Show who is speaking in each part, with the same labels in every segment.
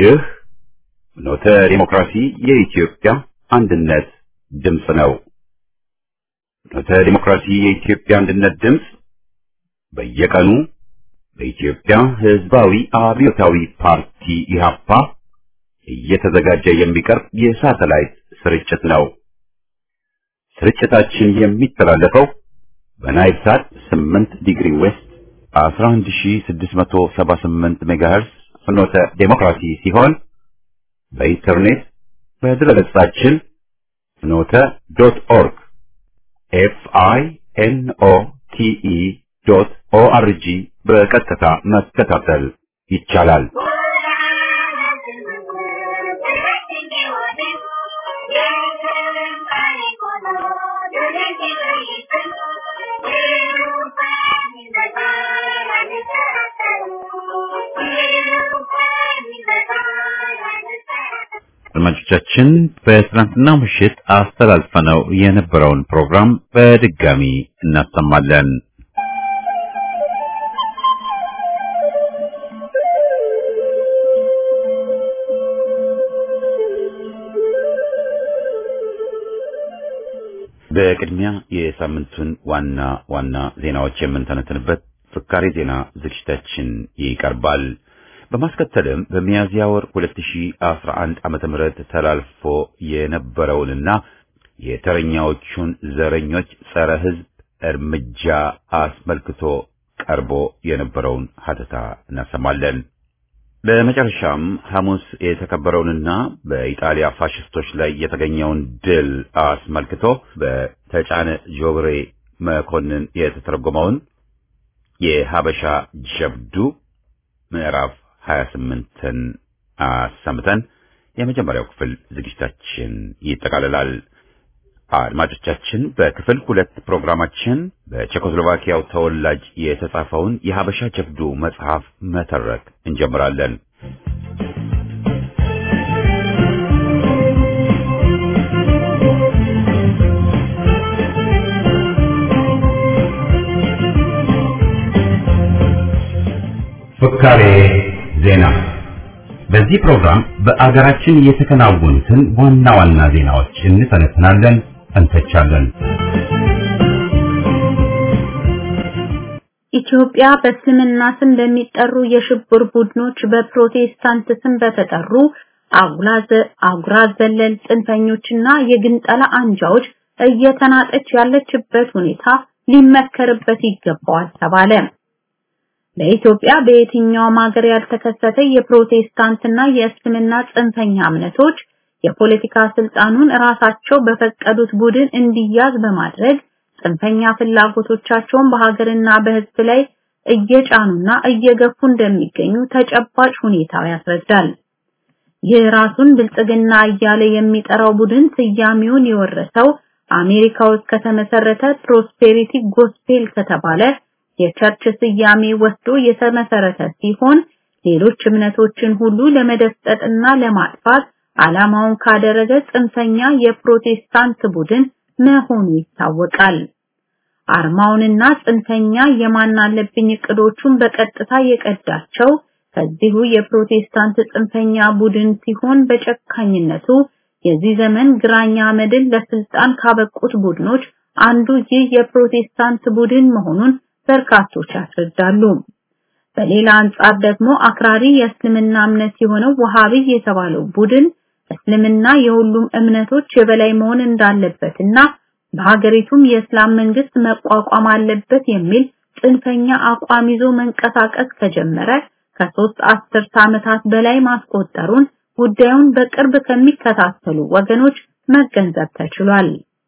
Speaker 1: ይህ ኖተ ዲሞክራሲ የኢትዮጵያ አንድነት ድምፅ ነው። ኖተ ዲሞክራሲ የኢትዮጵያ አንድነት ድምፅ በየቀኑ በኢትዮጵያ ሕዝባዊ አብዮታዊ ፓርቲ ኢህአፓ እየተዘጋጀ የሚቀርብ የሳተላይት ስርጭት ነው። ስርጭታችን የሚተላለፈው በናይል ሳት 8 ዲግሪ ዌስት 11678 ሜጋሄርስ ፍኖተ ዴሞክራሲ ሲሆን በኢንተርኔት በድረገጻችን ፍኖተ ዶት ኦርግ ኤፍ አይ ኤን ኦ ቲ ኢ ዶት ኦ አር ጂ በቀጥታ መከታተል ይቻላል። አድማጮቻችን በትናንትናው ምሽት አስተላልፈነው የነበረውን ፕሮግራም በድጋሚ እናሰማለን። በቅድሚያ የሳምንቱን ዋና ዋና ዜናዎች የምንተነትንበት ፍካሬ ዜና ዝግጅታችን ይቀርባል። በማስከተልም በሚያዝያ ወር 2011 ዓመተ ምህረት ተላልፎ የነበረውንና የተረኛዎቹን ዘረኞች ጸረ ሕዝብ እርምጃ አስመልክቶ ቀርቦ የነበረውን ሀተታ እናሰማለን። በመጨረሻም ሐሙስ የተከበረውንና በኢጣሊያ ፋሽስቶች ላይ የተገኘውን ድል አስመልክቶ በተጫነ ጆብሬ መኮንን የተተረጎመውን የሀበሻ ጀብዱ ምዕራፍ 28ን አሰምተን የመጀመሪያው ክፍል ዝግጅታችን ይጠቃልላል። አድማጮቻችን በክፍል ሁለት ፕሮግራማችን በቼኮስሎቫኪያው ተወላጅ የተጻፈውን የሀበሻ ጀብዱ መጽሐፍ መተረክ እንጀምራለን። ፍካሬ ዜና። በዚህ ፕሮግራም በአገራችን የተከናወኑትን ዋና ዋና ዜናዎች እንተነትናለን፣ እንተቻለን።
Speaker 2: ኢትዮጵያ በእስልምና ስም በሚጠሩ የሽብር ቡድኖች በፕሮቴስታንት ስም በተጠሩ አጉራ ዘለል ጽንፈኞችና የግንጠላ አንጃዎች እየተናጠች ያለችበት ሁኔታ ሊመከርበት ይገባዋል ተባለ። ለኢትዮጵያ በየትኛውም ሀገር ያልተከሰተ የፕሮቴስታንትና የእስልምና ጽንፈኛ እምነቶች የፖለቲካ ስልጣኑን ራሳቸው በፈቀዱት ቡድን እንዲያዝ በማድረግ ጽንፈኛ ፍላጎቶቻቸውን በሀገርና በሕዝብ ላይ እየጫኑና እየገፉ እንደሚገኙ ተጨባጭ ሁኔታው ያስረዳል። ይህ ራሱን ብልጽግና እያለ የሚጠራው ቡድን ስያሜውን የወረሰው አሜሪካ ውስጥ ከተመሰረተ ፕሮስፔሪቲ ጎስፔል ከተባለ የቸርች ስያሜ ወስዶ የተመሰረተ ሲሆን ሌሎች እምነቶችን ሁሉ ለመደፍጠጥና ለማጥፋት ዓላማውን ካደረገ ጽንፈኛ የፕሮቴስታንት ቡድን መሆኑ ይታወቃል። አርማውንና ጽንፈኛ የማን አለብኝ እቅዶቹን በቀጥታ የቀዳቸው ከዚሁ የፕሮቴስታንት ጽንፈኛ ቡድን ሲሆን በጨካኝነቱ የዚህ ዘመን ግራኛ አመድን ለስልጣን ካበቁት ቡድኖች አንዱ ይህ የፕሮቴስታንት ቡድን መሆኑን በርካቶች ያስረዳሉ። በሌላ አንጻር ደግሞ አክራሪ የእስልምና እምነት የሆነው ወሃቢ የተባለው ቡድን እስልምና የሁሉም እምነቶች የበላይ መሆን እንዳለበትና በሀገሪቱም የእስላም መንግስት መቋቋም አለበት የሚል ጽንፈኛ አቋም ይዞ መንቀሳቀስ ከጀመረ ከሶስት አስርት ዓመታት በላይ ማስቆጠሩን ጉዳዩን በቅርብ ከሚከታተሉ ወገኖች መገንዘብ ተችሏል።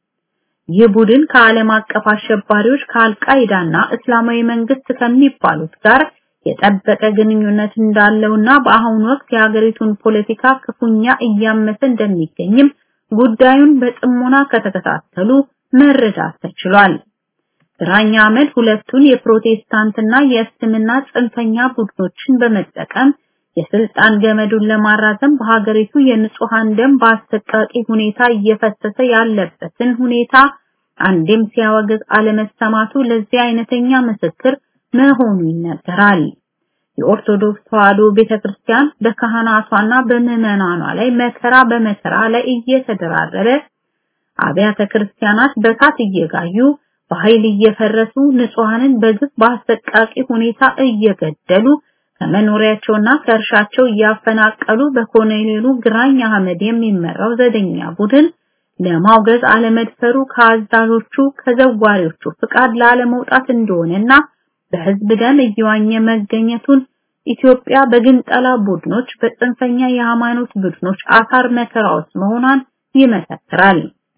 Speaker 2: ይህ ቡድን ከዓለም አቀፍ አሸባሪዎች ከአልቃይዳና እስላማዊ መንግስት ከሚባሉት ጋር የጠበቀ ግንኙነት እንዳለውና በአሁኑ ወቅት የሀገሪቱን ፖለቲካ ክፉኛ እያመሰ እንደሚገኝም ጉዳዩን በጥሞና ከተከታተሉ መረዳት ተችሏል። ግራኝ አህመድ ሁለቱን የፕሮቴስታንትና የእስልምና ጽንፈኛ ቡድኖችን በመጠቀም የስልጣን ገመዱን ለማራዘም በሀገሪቱ የንጹሃን ደም በአሰቃቂ ሁኔታ እየፈሰሰ ያለበትን ሁኔታ አንዴም ሲያወግዝ አለመሰማቱ ለዚህ አይነተኛ ምስክር መሆኑ ይነገራል። የኦርቶዶክስ ተዋሕዶ ቤተክርስቲያን በካህናቷና በምዕመናኗ ላይ መከራ በመከራ ላይ እየተደራረበ አብያተ ክርስቲያናት በሳት እየጋዩ በኃይል እየፈረሱ ንጹሐንን በግፍ በአሰቃቂ ሁኔታ እየገደሉ ከመኖሪያቸውና ከእርሻቸው እያፈናቀሉ በኮሎኔሉ ግራኝ አህመድ የሚመራው ዘደኛ ቡድን ለማውገዝ አለመድፈሩ ከአዛዦቹ ከዘዋሪዎቹ ፍቃድ ላለመውጣት እንደሆነና በህዝብ ደም እየዋኘ መገኘቱን ኢትዮጵያ በግንጠላ ቡድኖች በጽንፈኛ የሃይማኖት ቡድኖች አሳር መከራ ውስጥ መሆኗን ይመሰክራል።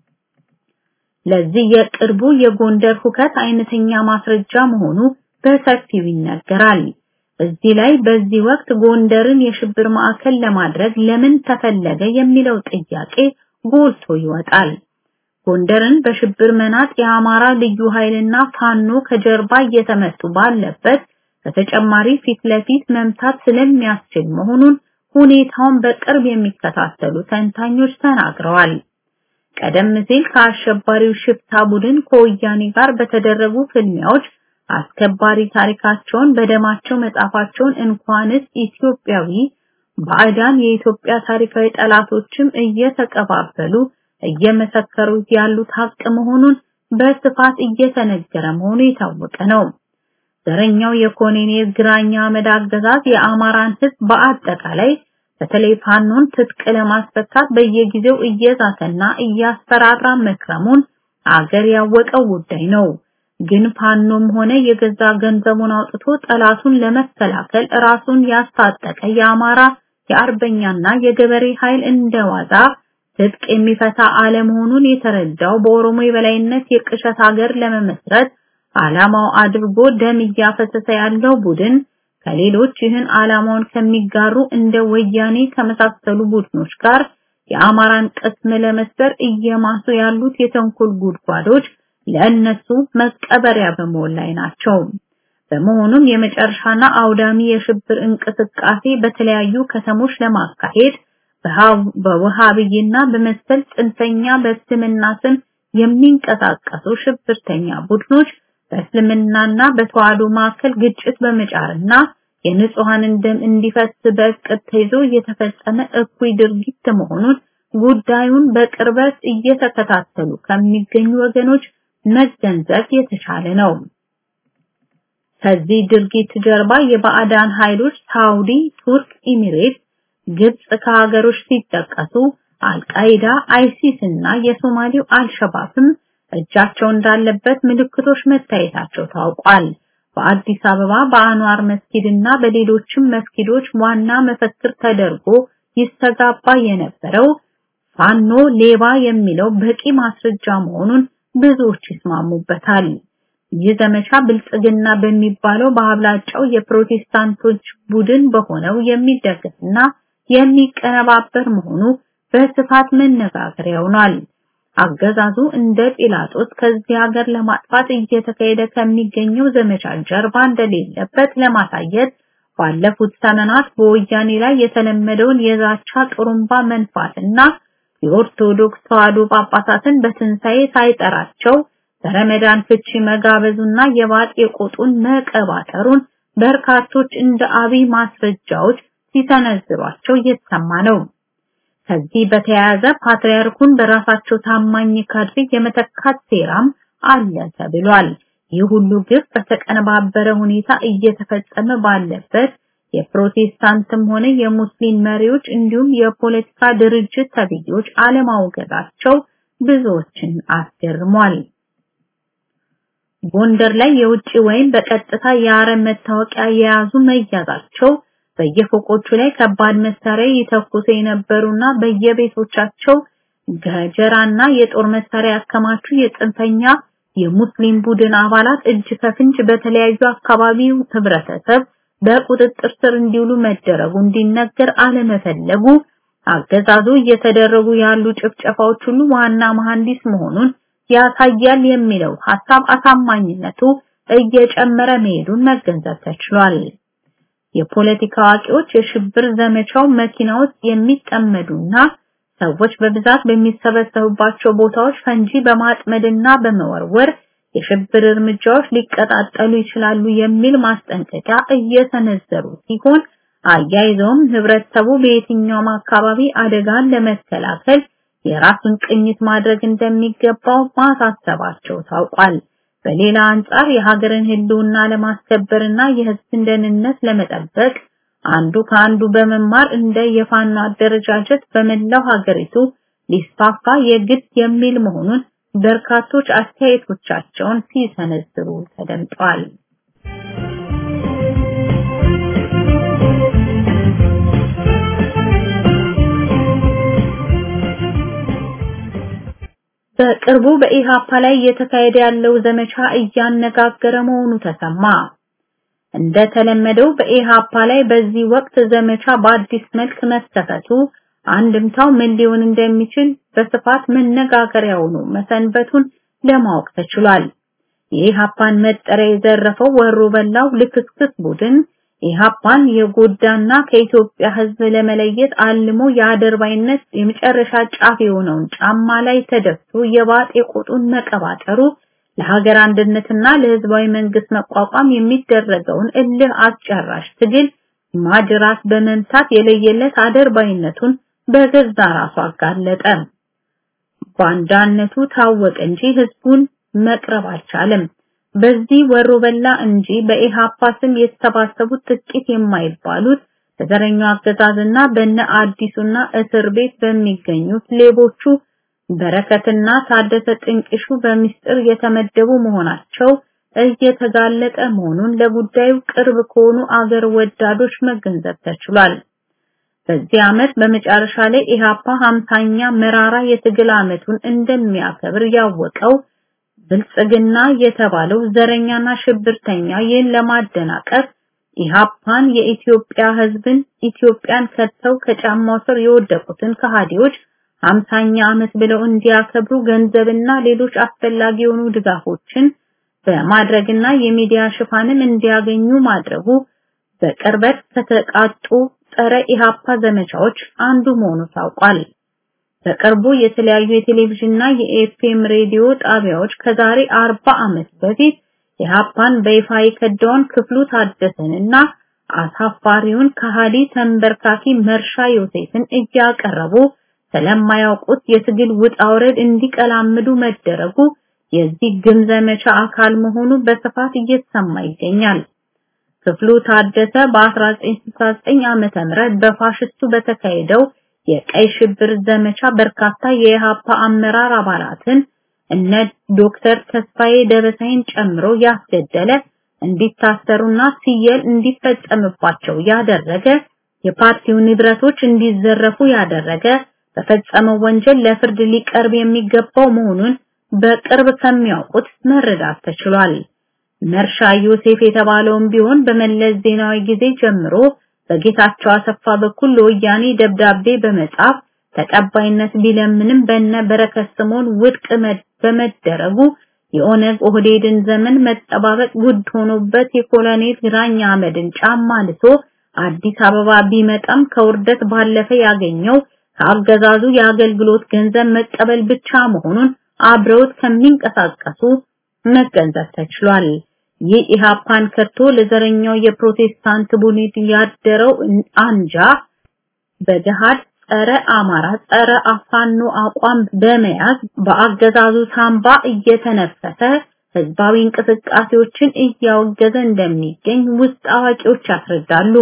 Speaker 2: ለዚህ የቅርቡ የጎንደር ሁከት አይነተኛ ማስረጃ መሆኑ በሰፊው ይነገራል። እዚህ ላይ በዚህ ወቅት ጎንደርን የሽብር ማዕከል ለማድረግ ለምን ተፈለገ የሚለው ጥያቄ ጎልቶ ይወጣል። ጎንደርን በሽብር መናጥ የአማራ ልዩ ኃይልና ፋኖ ከጀርባ እየተመቱ ባለበት በተጨማሪ ፊት ለፊት መምታት ስለሚያስችል መሆኑን ሁኔታውን በቅርብ የሚከታተሉ ተንታኞች ተናግረዋል። ቀደም ሲል ከአሸባሪው ሽፍታ ቡድን ከወያኔ ጋር በተደረጉ ፍልሚያዎች አስከባሪ ታሪካቸውን በደማቸው መጻፋቸውን እንኳንስ ኢትዮጵያዊ ባዕዳን የኢትዮጵያ ታሪካዊ ጠላቶችም እየተቀባበሉ እየመሰከሩት ያሉት ሀቅ መሆኑን በስፋት እየተነገረ መሆኑ የታወቀ ነው። ዘረኛው የኮሎኔል ግራኝ አህመድ አገዛዝ የአማራን ሕዝብ በአጠቃላይ በተለይ ፋኖን ትጥቅ ለማስፈታት በየጊዜው እየዛተና እያስፈራራ መክረሙን አገር ያወቀው ጉዳይ ነው። ግን ፋኖም ሆነ የገዛ ገንዘቡን አውጥቶ ጠላቱን ለመከላከል ራሱን ያስታጠቀ የአማራ የአርበኛና የገበሬ ኃይል እንደዋዛ ትጥቅ የሚፈታ አለመሆኑን የተረዳው በኦሮሞ የበላይነት የቅሸት ሀገር ለመመስረት ዓላማው አድርጎ ደም እያፈሰሰ ያለው ቡድን ከሌሎች ይህን ዓላማውን ከሚጋሩ እንደ ወያኔ ከመሳሰሉ ቡድኖች ጋር የአማራን ቅስም ለመስበር እየማሱ ያሉት የተንኮል ጉድጓዶች ለእነሱ መቀበሪያ በመሆን ላይ ናቸው። በመሆኑም የመጨረሻና አውዳሚ የሽብር እንቅስቃሴ በተለያዩ ከተሞች ለማካሄድ በውሃብይና በመሰል ጽንፈኛ በእስልምና ስም የሚንቀሳቀሱ ሽብርተኛ ቡድኖች በእስልምናና በተዋህዶ መካከል ግጭት በመጫርና የንጹሐንን ደም እንዲፈስ በእቅድ ተይዞ የተፈጸመ እኩይ ድርጊት መሆኑን ጉዳዩን በቅርበት እየተከታተሉ ከሚገኙ ወገኖች መገንዘብ የተቻለ ነው። ከዚህ ድርጊት ጀርባ የባዕዳን ኃይሎች ሳውዲ፣ ቱርክ፣ ኢሚሬት፣ ግብጽ ከሀገሮች ሲጠቀሱ አልቃይዳ፣ አይሲስ እና የሶማሌው አልሸባብም እጃቸው እንዳለበት ምልክቶች መታየታቸው ታውቋል። በአዲስ አበባ በአንዋር መስጊድ እና በሌሎችም መስጊዶች ዋና መፈክር ተደርጎ ይስተጋባ የነበረው ፋኖ ሌባ የሚለው በቂ ማስረጃ መሆኑን ብዙዎች ይስማሙበታል። ይህ ዘመቻ ብልጽግና በሚባለው በአብላጫው የፕሮቴስታንቶች ቡድን በሆነው የሚደገፍና የሚቀነባበር መሆኑ በስፋት መነጋገሪያ ሆኗል። አገዛዙ እንደ ጲላጦስ ከዚህ ሀገር ለማጥፋት እየተካሄደ ከሚገኘው ዘመቻ ጀርባ እንደሌለበት ለማሳየት ባለፉት ዘመናት በወያኔ ላይ የተለመደውን የዛቻ ጥሩምባ መንፋትና የኦርቶዶክስ ተዋሕዶ ጳጳሳትን በትንሣኤ ሳይጠራቸው በረመዳን ፍቺ መጋበዙና የባጥ የቆጡን መቀባጠሩን በርካቶች እንደ አብይ ማስረጃዎች ሲሰነዝሯቸው እየተሰማ ነው። ከዚህ በተያያዘ ፓትርያርኩን በራሳቸው ታማኝ ካድሬ የመተካት ሴራም አለ ተብሏል። ይህ ሁሉ ግፍ በተቀነባበረ ሁኔታ እየተፈጸመ ባለበት የፕሮቴስታንትም ሆነ የሙስሊም መሪዎች እንዲሁም የፖለቲካ ድርጅት ተብዮች አለማውገዛቸው ብዙዎችን አስገርሟል። ጎንደር ላይ የውጭ ወይም በቀጥታ የአረብ መታወቂያ የያዙ መያዛቸው በየፎቆቹ ላይ ከባድ መሳሪያ ይተኩሱ የነበሩና በየቤቶቻቸው ገጀራና የጦር መሳሪያ ያከማቹ የጽንፈኛ የሙስሊም ቡድን አባላት እጅ ከፍንጅ በተለያዩ አካባቢው ህብረተሰብ በቁጥጥር ስር እንዲውሉ መደረጉ እንዲነገር አለመፈለጉ አገዛዙ እየተደረጉ ያሉ ጭፍጨፋዎች ሁሉ ዋና መሐንዲስ መሆኑን ያሳያል የሚለው ሐሳብ አሳማኝነቱ እየጨመረ መሄዱን መገንዘብ ተችሏል። የፖለቲካ አዋቂዎች የሽብር ዘመቻው መኪና ውስጥ የሚጠመዱና ሰዎች በብዛት በሚሰበሰቡባቸው ቦታዎች ፈንጂ በማጥመድና በመወርወር የሽብር እርምጃዎች ሊቀጣጠሉ ይችላሉ የሚል ማስጠንቀቂያ እየሰነዘሩ ሲሆን አያይዘውም ህብረተሰቡ በየትኛውም አካባቢ አደጋን ለመከላከል የራሱን ቅኝት ማድረግ እንደሚገባው ማሳሰባቸው ታውቋል። በሌላ አንጻር የሀገርን ህልውና ለማስከበርና የህዝብን ደህንነት ለመጠበቅ አንዱ ከአንዱ በመማር እንደ የፋኖ አደረጃጀት በመላው ሀገሪቱ ሊስፋፋ የግድ የሚል መሆኑን በርካቶች አስተያየቶቻቸውን ሲሰነዝሩ ተደምጠዋል። በቅርቡ በኢሃፓ ላይ እየተካሄደ ያለው ዘመቻ እያነጋገረ መሆኑ ተሰማ። እንደተለመደው በኢሃፓ ላይ በዚህ ወቅት ዘመቻ በአዲስ መልክ መከፈቱ አንድምታው ምን ሊሆን እንደሚችል በስፋት መነጋገሪያ ሆኖ መሰንበቱን ለማወቅ ተችሏል። የኢሃፓን መጠሪያ የዘረፈው ወሮ በላው ልክስክስ ቡድን ኢሃፓን የጎዳና ከኢትዮጵያ ሕዝብ ለመለየት አልሞ የአደርባይነት የመጨረሻ ጫፍ የሆነውን ጫማ ላይ ተደፍቶ የባጤ ቁጡን መቀባጠሩ ለሀገር አንድነትና ለህዝባዊ መንግስት መቋቋም የሚደረገውን እልህ አስጨራሽ ትግል ማጅራት በመምታት የለየለት አደርባይነቱን በገዛ ራሱ አጋለጠ። ባንዳነቱ ታወቀ እንጂ ህዝቡን መቅረብ አልቻለም። በዚህ ወሮ በላ እንጂ በኢሃፓ ስም የተሰባሰቡት ጥቂት የማይባሉት በዘረኛው አገዛዝና በነ አዲሱና እስር ቤት በሚገኙት ሌቦቹ በረከትና ታደሰ ጥንቅሹ በሚስጥር የተመደቡ መሆናቸው እየተጋለጠ መሆኑን ለጉዳዩ ቅርብ ከሆኑ አገር ወዳዶች መገንዘብ ተችሏል። በዚህ ዓመት በመጨረሻ ላይ ኢሃፓ 50ኛ መራራ የትግል ዓመቱን እንደሚያከብር ያወቀው ብልጽግና የተባለው ዘረኛና ሽብርተኛ ይህን ለማደናቀፍ ኢሃፓን የኢትዮጵያ ህዝብን ኢትዮጵያን ከተው ከጫማው ስር የወደቁትን ከሃዲዎች 50ኛ ዓመት ብለው እንዲያከብሩ ገንዘብና ሌሎች አስፈላጊ የሆኑ ድጋፎችን በማድረግና የሚዲያ ሽፋንም እንዲያገኙ ማድረጉ በቅርበት ከተቃጡ ጸረ ኢሃፓ ዘመቻዎች አንዱ መሆኑ ታውቋል። በቅርቡ የተለያዩ የቴሌቪዥንና የኤፍኤም ሬዲዮ ጣቢያዎች ከዛሬ 40 ዓመት በፊት ኢሃፓን በይፋ የከዳውን ክፍሉ ታደሰንና አሳፋሪውን ከሃዲ ተንበርካኪ መርሻ ዮሴፍን እያቀረቡ ስለማያውቁት የትግል ውጣ ውረድ እንዲቀላምዱ መደረጉ የዚህ ግም ዘመቻ አካል መሆኑ በስፋት እየተሰማ ይገኛል። ክፍሉ ታደሰ በ1969 ዓመተ ምህረት በፋሽስቱ በተካሄደው የቀይ ሽብር ዘመቻ በርካታ የኢሃፓ አመራር አባላትን እነ ዶክተር ተስፋዬ ደበሳይን ጨምሮ ያስገደለ እንዲታሰሩና ሲየል እንዲፈጸምባቸው ያደረገ የፓርቲው ንብረቶች እንዲዘረፉ ያደረገ በፈጸመው ወንጀል ለፍርድ ሊቀርብ የሚገባው መሆኑን በቅርብ ከሚያውቁት መረዳት ተችሏል። መርሻ ዮሴፍ የተባለውም ቢሆን በመለስ ዜናዊ ጊዜ ጀምሮ በጌታቸው አሰፋ በኩል ለወያኔ ደብዳቤ በመጻፍ ተቀባይነት ቢለምንም በነ በረከት ስምኦን ውድቅ በመደረጉ የኦነግ ኦህዴድን ዘመን መጠባበቅ ጉድ ሆኖበት የኮሎኔል ግራኝ አህመድን ጫማ ልሶ አዲስ አበባ ቢመጣም ከውርደት ባለፈ ያገኘው ከአገዛዙ የአገልግሎት ገንዘብ መቀበል ብቻ መሆኑን አብረውት ከሚንቀሳቀሱ መገንዘብ ተችሏል። ይህ ኢሃፓን ከቶ ለዘረኛው የፕሮቴስታንት ቡድን ያደረው አንጃ በገሃድ ጸረ አማራ ጸረ አፋኖ አቋም በመያዝ በአገዛዙ ሳምባ እየተነፈሰ ህዝባዊ እንቅስቃሴዎችን እያወገዘ እንደሚገኝ ውስጥ አዋቂዎች ያስረዳሉ።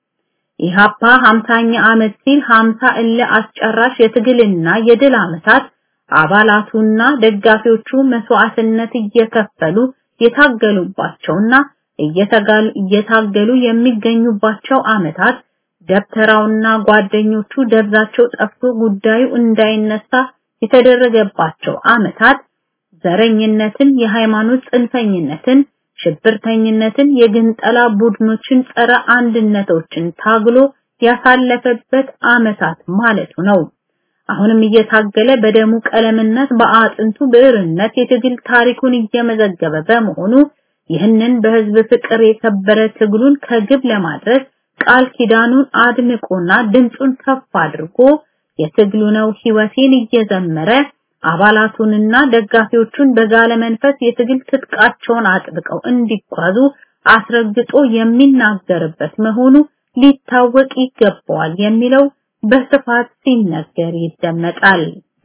Speaker 2: ኢሃፓ 50ኛ ዓመት ሲል 50 እለ አስጨራሽ የትግልና የድል ዓመታት አባላቱና ደጋፊዎቹ መስዋዕትነት እየከፈሉ የታገሉባቸውና እየታገሉ የሚገኙባቸው ዓመታት ደብተራውና ጓደኞቹ ደብዛቸው ጠፍቶ ጉዳዩ እንዳይነሳ የተደረገባቸው ዓመታት ዘረኝነትን፣ የሃይማኖት ጽንፈኝነትን፣ ሽብርተኝነትን፣ የግንጠላ ቡድኖችን ጸረ አንድነቶችን ታግሎ ያሳለፈበት ዓመታት ማለቱ ነው። አሁንም እየታገለ በደሙ ቀለምነት በአጥንቱ ብዕርነት የትግል ታሪኩን እየመዘገበ በመሆኑ ይህንን በህዝብ ፍቅር የከበረ ትግሉን ከግብ ለማድረስ ቃል ኪዳኑን አድምቆና ድምፁን ከፍ አድርጎ የትግሉ ነው ህይወቴን እየዘመረ አባላቱንና ደጋፊዎቹን በጋለ መንፈስ የትግል ትጥቃቸውን አጥብቀው እንዲጓዙ አስረግጦ የሚናገርበት መሆኑ ሊታወቅ ይገባዋል የሚለው በስፋት ሲነገር ይደመጣል።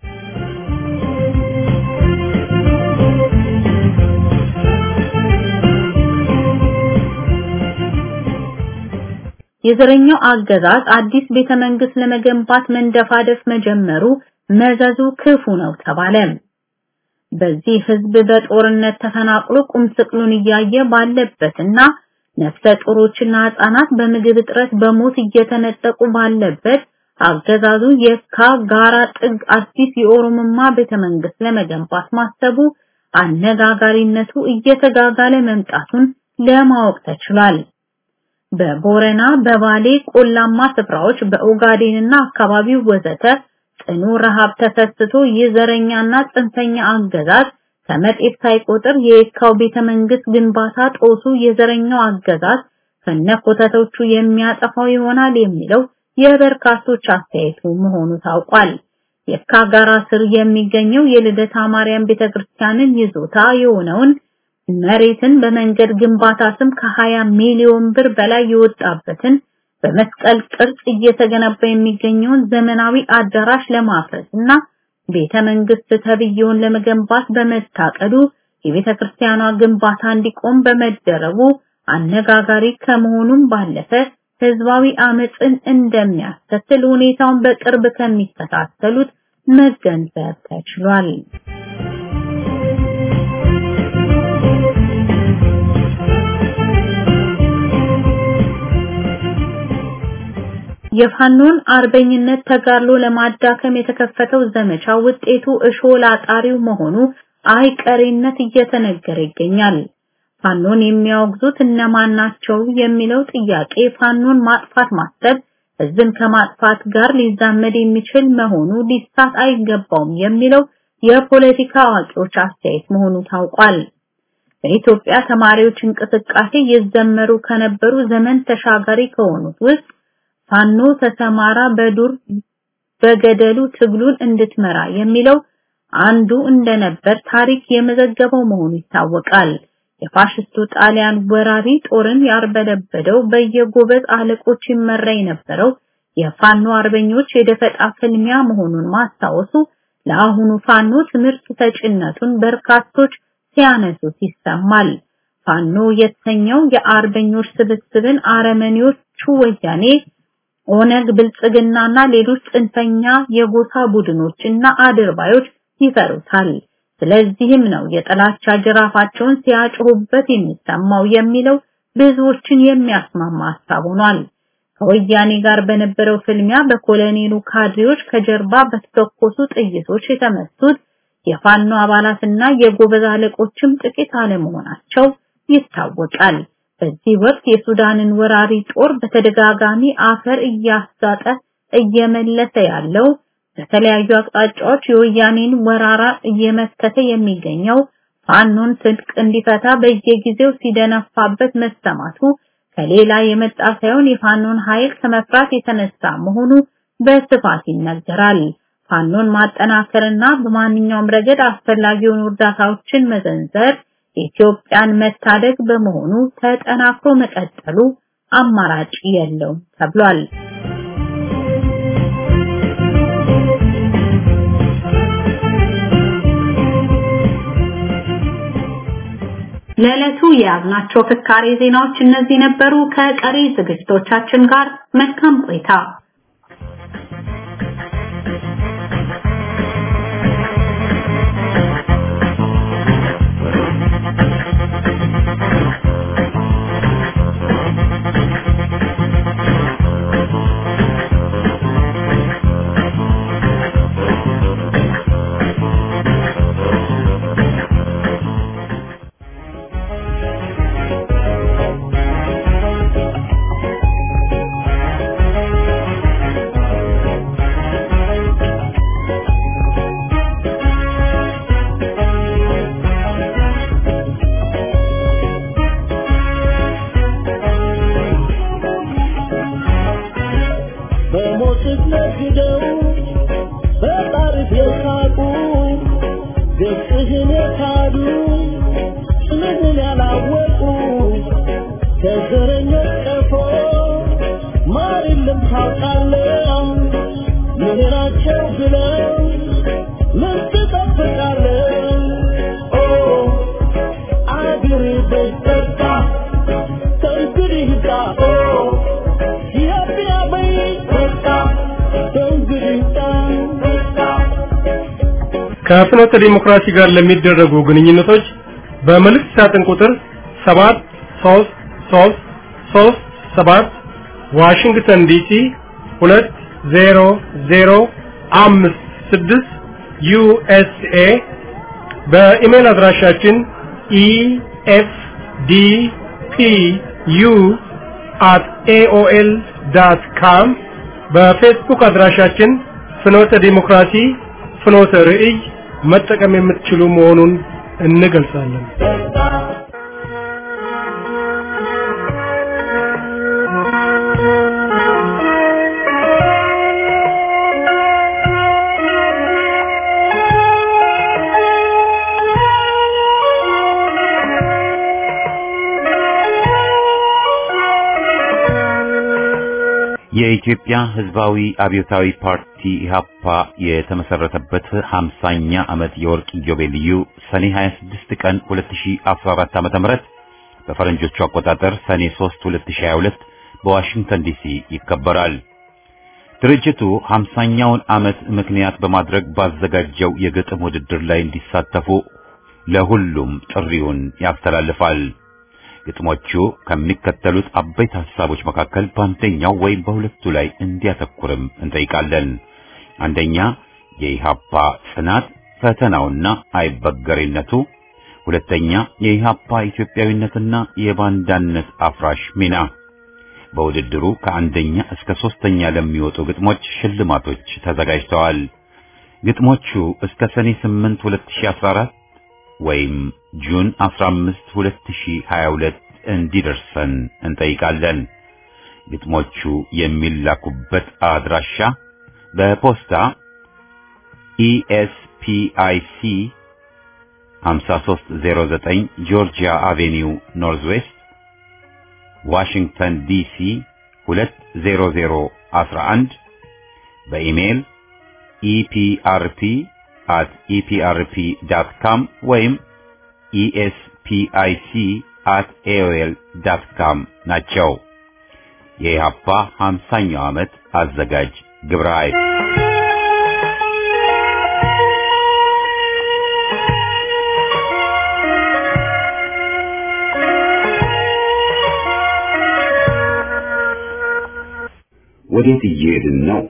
Speaker 2: የዘረኛው አገዛዝ አዲስ ቤተ መንግስት ለመገንባት መንደፋደፍ መጀመሩ መዘዙ ክፉ ነው ተባለ። በዚህ ህዝብ በጦርነት ተፈናቅሎ ቁም ስቅሉን እያየ ባለበትና ነፍሰ ጡሮችና ህጻናት በምግብ እጥረት በሞት እየተነጠቁ ባለበት አገዛዙ የካ ጋራ ጥግ አዲስ የኦሮሞማ ቤተ መንግስት ለመገንባት ማሰቡ አነጋጋሪነቱ እየተጋጋለ መምጣቱን ለማወቅ ተችሏል። በቦረና፣ በባሌ ቆላማ ስፍራዎች፣ በኦጋዴንና አካባቢው ወዘተ ጽኑ ረሃብ ተከስቶ የዘረኛና ጽንፈኛ አገዛዝ ከመጤፍ ሳይቆጥር የየካው ቤተ መንግስት ግንባታ ጦሱ የዘረኛው አገዛዝ ከነኮተቶቹ የሚያጠፋው ይሆናል የሚለው የበርካቶች አስተያየቱ መሆኑ ታውቋል። የካ ጋራ ስር የሚገኘው የልደታ ማርያም ቤተክርስቲያንን ይዞታ የሆነውን መሬትን በመንገድ ግንባታ ስም ከ20 ሚሊዮን ብር በላይ የወጣበትን በመስቀል ቅርጽ እየተገነባ የሚገኘውን ዘመናዊ አዳራሽ ለማፍረስ እና ቤተ መንግስት ተብየውን ለመገንባት በመታቀዱ የቤተ ክርስቲያኗ ግንባታ እንዲቆም በመደረጉ አነጋጋሪ ከመሆኑም ባለፈ ህዝባዊ አመፅን እንደሚያስከትል ሁኔታውን በቅርብ ከሚከታተሉት መገንዘብ ተችሏል። የፋኖን አርበኝነት ተጋድሎ ለማዳከም የተከፈተው ዘመቻ ውጤቱ እሾህ ላጣሪው መሆኑ አይቀሬነት እየተነገረ ይገኛል። ፋኖን የሚያወግዙት እነማን ናቸው የሚለው ጥያቄ ፋኖን ማጥፋት ማሰብ ህዝብን ከማጥፋት ጋር ሊዛመድ የሚችል መሆኑ ሊሳት አይገባውም የሚለው የፖለቲካ አዋቂዎች አስተያየት መሆኑ ታውቋል። በኢትዮጵያ ተማሪዎች እንቅስቃሴ ይዘመሩ ከነበሩ ዘመን ተሻጋሪ ከሆኑት ውስጥ ፋኖ ተሰማራ በዱር በገደሉ ትግሉን እንድትመራ የሚለው አንዱ እንደነበር ታሪክ የመዘገበው መሆኑ ይታወቃል። የፋሽስቱ ጣሊያን ወራሪ ጦርን ያርበደበደው በየጎበዝ አለቆች ይመራ የነበረው የፋኖ አርበኞች የደፈጣ ፍልሚያ መሆኑን ማስታወሱ ለአሁኑ ፋኖ ትምህርት ሰጭነቱን በርካቶች ሲያነሱት ይሰማል። ፋኖ የተሰኘው የአርበኞች ስብስብን አረመኔዎቹ ወያኔ ኦነግ ብልጽግናና ሌሎች ጽንፈኛ የጎሳ ቡድኖች እና አድርባዮች ይፈሩታል። ስለዚህም ነው የጥላቻ ጅራፋቸውን ሲያጭሁበት የሚሰማው የሚለው ብዙዎችን የሚያስማማ ሐሳብ ሆኗል። ከወያኔ ጋር በነበረው ፍልሚያ በኮሎኔሉ ካድሬዎች ከጀርባ በተተኮሱ ጥይቶች የተመቱት የፋኖ አባላትና የጎበዝ አለቆችም ጥቂት አለመሆናቸው ይታወቃል። በዚህ ወቅት የሱዳንን ወራሪ ጦር በተደጋጋሚ አፈር እያሳጠ እየመለሰ ያለው በተለያዩ አቅጣጫዎች የወያኔን ወራራ እየመከተ የሚገኘው ፋኖን ትጥቅ እንዲፈታ በየጊዜው ሲደነፋበት መሰማቱ ከሌላ የመጣ ሳይሆን የፋኖን ኃይል ከመፍራት የተነሳ መሆኑ በስፋት ይነገራል። ፋኖን ማጠናከርና በማንኛውም ረገድ አስፈላጊውን እርዳታዎችን መዘንዘር ኢትዮጵያን መታደግ በመሆኑ ተጠናክሮ መቀጠሉ አማራጭ የለውም ተብሏል። ለዕለቱ የያዝናቸው ፍካሬ ዜናዎች እነዚህ ነበሩ። ከቀሪ ዝግጅቶቻችን ጋር መልካም ቆይታ።
Speaker 3: በሞት ነግደው በጣሪፍ የሳቁ ገጽህን የካዱ ስምህን ያላወቁ ከዘረኞች ቀፎ ማር የለም ታውቃለህ ምድራቸው ብለው ምን ትጠብቃለህ ኦ አገሬ በስተታ ከእንግዲህ ጋ ኦ ኢትዮጵያ በይ በቃ ከእንግዲህ ጋ
Speaker 4: ከፍኖተ ዲሞክራሲ ጋር ለሚደረጉ ግንኙነቶች በመልእክት ሳጥን ቁጥር 7 3 3 3 7 ዋሽንግተን ዲሲ 20056 ዩኤስኤ በኢሜል አድራሻችን efdpu at aol.com በፌስቡክ አድራሻችን ፍኖተ ዲሞክራሲ ፍኖተ ርዕይ መጠቀም የምትችሉ መሆኑን እንገልጻለን።
Speaker 1: የኢትዮጵያ ሕዝባዊ አብዮታዊ ፓርቲ ኢህአፓ የተመሰረተበት 50ኛ ዓመት የወርቅ ኢዮቤልዩ ሰኔ 26 ቀን 2014 ዓ.ም በፈረንጆቹ አቆጣጠር ሰኔ 3 2022 በዋሽንግተን ዲሲ ይከበራል። ድርጅቱ 50ኛውን ዓመት ምክንያት በማድረግ ባዘጋጀው የግጥም ውድድር ላይ እንዲሳተፉ ለሁሉም ጥሪውን ያስተላልፋል። ግጥሞቹ ከሚከተሉት አበይት ሐሳቦች መካከል በአንደኛው ወይም በሁለቱ ላይ እንዲያተኩርም እንጠይቃለን። አንደኛ የኢሃፓ ጽናት ፈተናውና አይበገሬነቱ፣ ሁለተኛ የኢሃፓ ኢትዮጵያዊነትና የባንዳነት አፍራሽ ሚና። በውድድሩ ከአንደኛ እስከ ሶስተኛ ለሚወጡ ግጥሞች ሽልማቶች ተዘጋጅተዋል። ግጥሞቹ እስከ ሰኔ 8 2014 ወይም ጁን 15 2022 እንዲደርሰን እንጠይቃለን። ግጥሞቹ የሚላኩበት አድራሻ በፖስታ ኢኤስፒአይሲ 5309 ጆርጂያ አቬኒው ኖርዝ ዌስት ዋሽንግተን ዲሲ 20011 በኢሜይል ኢፒአርፒ at eprp.com ወይም espic at aol.com ናቸው። የኢሃፓ 50ኛው ዓመት አዘጋጅ ግብረ ኃይል ወዴት እየሄድን ነው?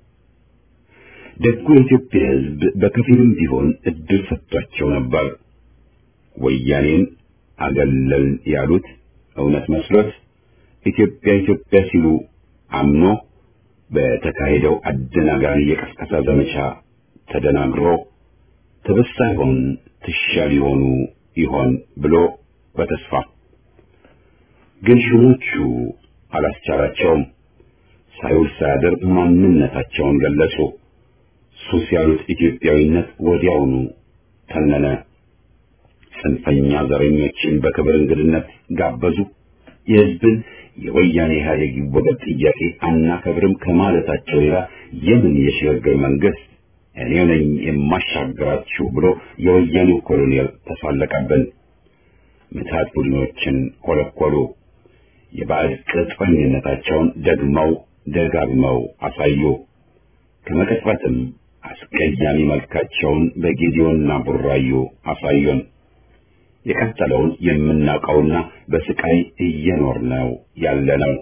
Speaker 1: ደጉ የኢትዮጵያ ሕዝብ በከፊልም ቢሆን እድል ሰጥቷቸው ነበር። ወያኔን አገለል ያሉት እውነት መስሎት ኢትዮጵያ ኢትዮጵያ ሲሉ አምኖ በተካሄደው አደናጋሪ የቀስቀሳ ዘመቻ ተደናግሮ ትብስ ሳይሆን ትሻል ሊሆኑ ይሆን ብሎ በተስፋ ግን ሹሞቹ አላስቻላቸውም። ሳይውል ሳያድር ማንነታቸውን ገለጹ። ሱስ ያሉት ኢትዮጵያዊነት ወዲያውኑ ተነነ። ጽንፈኛ ዘረኞችን በክብር እንግድነት ጋበዙ። የሕዝብን የወያኔ ኢህአዴግ ይወገድ ጥያቄ አናከብርም ከማለታቸው ሌላ የምን የሽግግር መንግስት እኔ ነኝ የማሻግራችሁ ብሎ የወያኔው ኮሎኔል ተሳለቀብን። ምትሃት ቡድኖችን ኮለኮሉ። የባዕድ ቅጥረኝነታቸውን ደግመው ደጋግመው አሳዩ። ከመቀጽበትም አስቀያሚ መልካቸውን በጊዜውና ቡራዩ አሳዩን። የቀጠለውን የምናውቀውና በስቃይ እየኖርነው ያለነው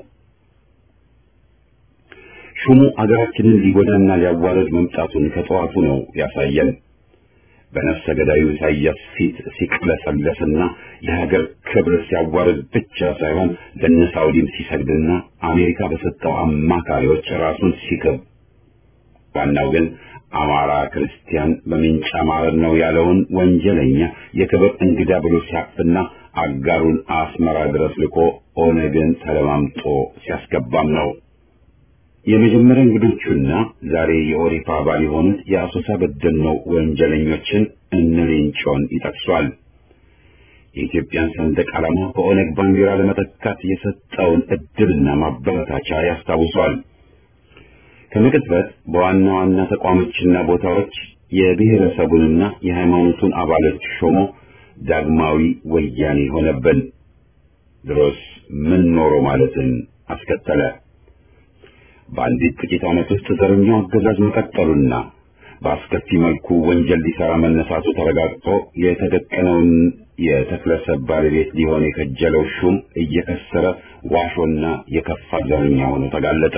Speaker 1: ሹሙ አገራችንን ሊጎዳና ሊያዋረድ መምጣቱን ከጠዋቱ ነው ያሳየን። በነፍሰ ገዳዩ ኢሳያስ ፊት ሲቅለሰለስና የሀገር ክብር ሲያዋርድ ብቻ ሳይሆን ለነ ሳውዲም ሲሰግድና አሜሪካ በሰጠው አማካሪዎች ራሱን ሲክብ ዋናው ግን አማራ ክርስቲያን በምንጫ ማረድ ነው ያለውን ወንጀለኛ የክብር እንግዳ ብሎ ሲያፍና አጋሩን አስመራ ድረስ ልኮ ኦነግን ተለማምጦ ሲያስገባም ነው። የመጀመሪያ እንግዶቹና ዛሬ የኦሪፓ አባል የሆኑት የአሶሳ በደልነው ወንጀለኞችን እነ ሌንጮን ይጠቅሷል። የኢትዮጵያን ሰንደቅ ዓላማ በኦነግ ባንዲራ ለመተካት የሰጠውን እድልና ማበረታቻ ያስታውሷል። ከመቅጽበት በዋና ዋና ተቋሞችና ቦታዎች የብሔረሰቡንና የሃይማኖቱን አባሎች ሾሞ ዳግማዊ ወያኔ ሆነብን። ድሮስ ምን ኖሮ ማለትን አስከተለ። በአንዲት ጥቂት ዓመት ውስጥ ዘረኛው አገዛዝ መቀጠሉና በአስከፊ መልኩ ወንጀል ሊሰራ መነሳቱ ተረጋግጦ የተደቀነውን የተክለሰብ ባለቤት ሊሆን የከጀለው ሹም እየከሰረ ዋሾና የከፋ ዘረኛ ሆኖ ተጋለጠ።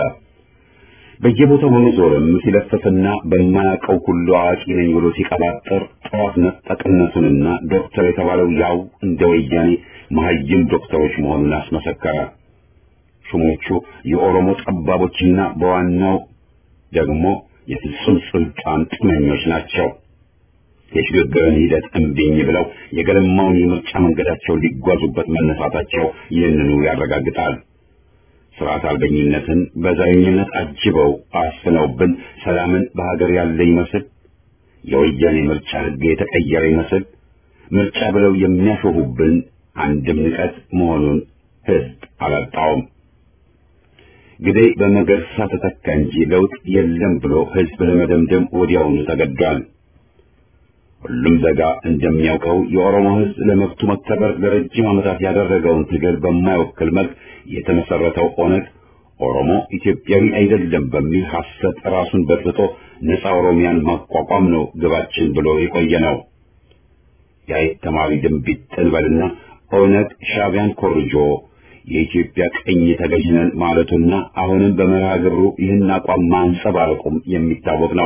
Speaker 1: በየቦታው በመዞርም ሲለፍፍና በማያውቀው ሁሉ አዋቂ ነኝ ብሎ ሲቀባጠር ጠዋት ነጠቅነቱንና ዶክተር የተባለው ያው እንደ ወያኔ መሀይም ዶክተሮች መሆኑን አስመሰከረ። ሹሞቹ የኦሮሞ ጠባቦችና በዋናው ደግሞ የፍጹም ስልጣን ጥመኞች ናቸው። የሽግግርን ሂደት እምቢኝ ብለው የገለማውን የምርጫ መንገዳቸውን ሊጓዙበት መነሳታቸው ይህንኑ ያረጋግጣል። ስርዓት አልበኝነትን በዘረኝነት አጅበው አስፍነውብን ሰላምን በሀገር ያለ ይመስል የወያኔ ምርጫ ሕግ የተቀየረ ይመስል ምርጫ ብለው የሚያሾፉብን አንድም ንቀት መሆኑን ሕዝብ አላጣውም። ግደይ በመገርሳ ተተካ እንጂ ለውጥ የለም ብሎ ሕዝብ ለመደምደም ወዲያውኑ ተገዷል። ሁሉም ዜጋ እንደሚያውቀው የኦሮሞ ሕዝብ ለመብቱ መከበር ለረጅም ዓመታት ያደረገውን ትግል በማይወክል መልክ የተመሰረተው ኦነግ ኦሮሞ ኢትዮጵያዊ አይደለም በሚል ሐሰት ራሱን በጥብጦ ነፃ ኦሮሚያን ማቋቋም ነው ግባችን ብሎ የቆየ ነው። የአይት ተማሪ ድንቢጥ ጥንበልና ኦነግ ሻዕቢያን ኮርጆ የኢትዮጵያ ቀኝ ተገዥ ነን ማለቱና አሁንም በመርሃ ግብሩ ይህን አቋም ማንጸባረቁም የሚታወቅ ነው።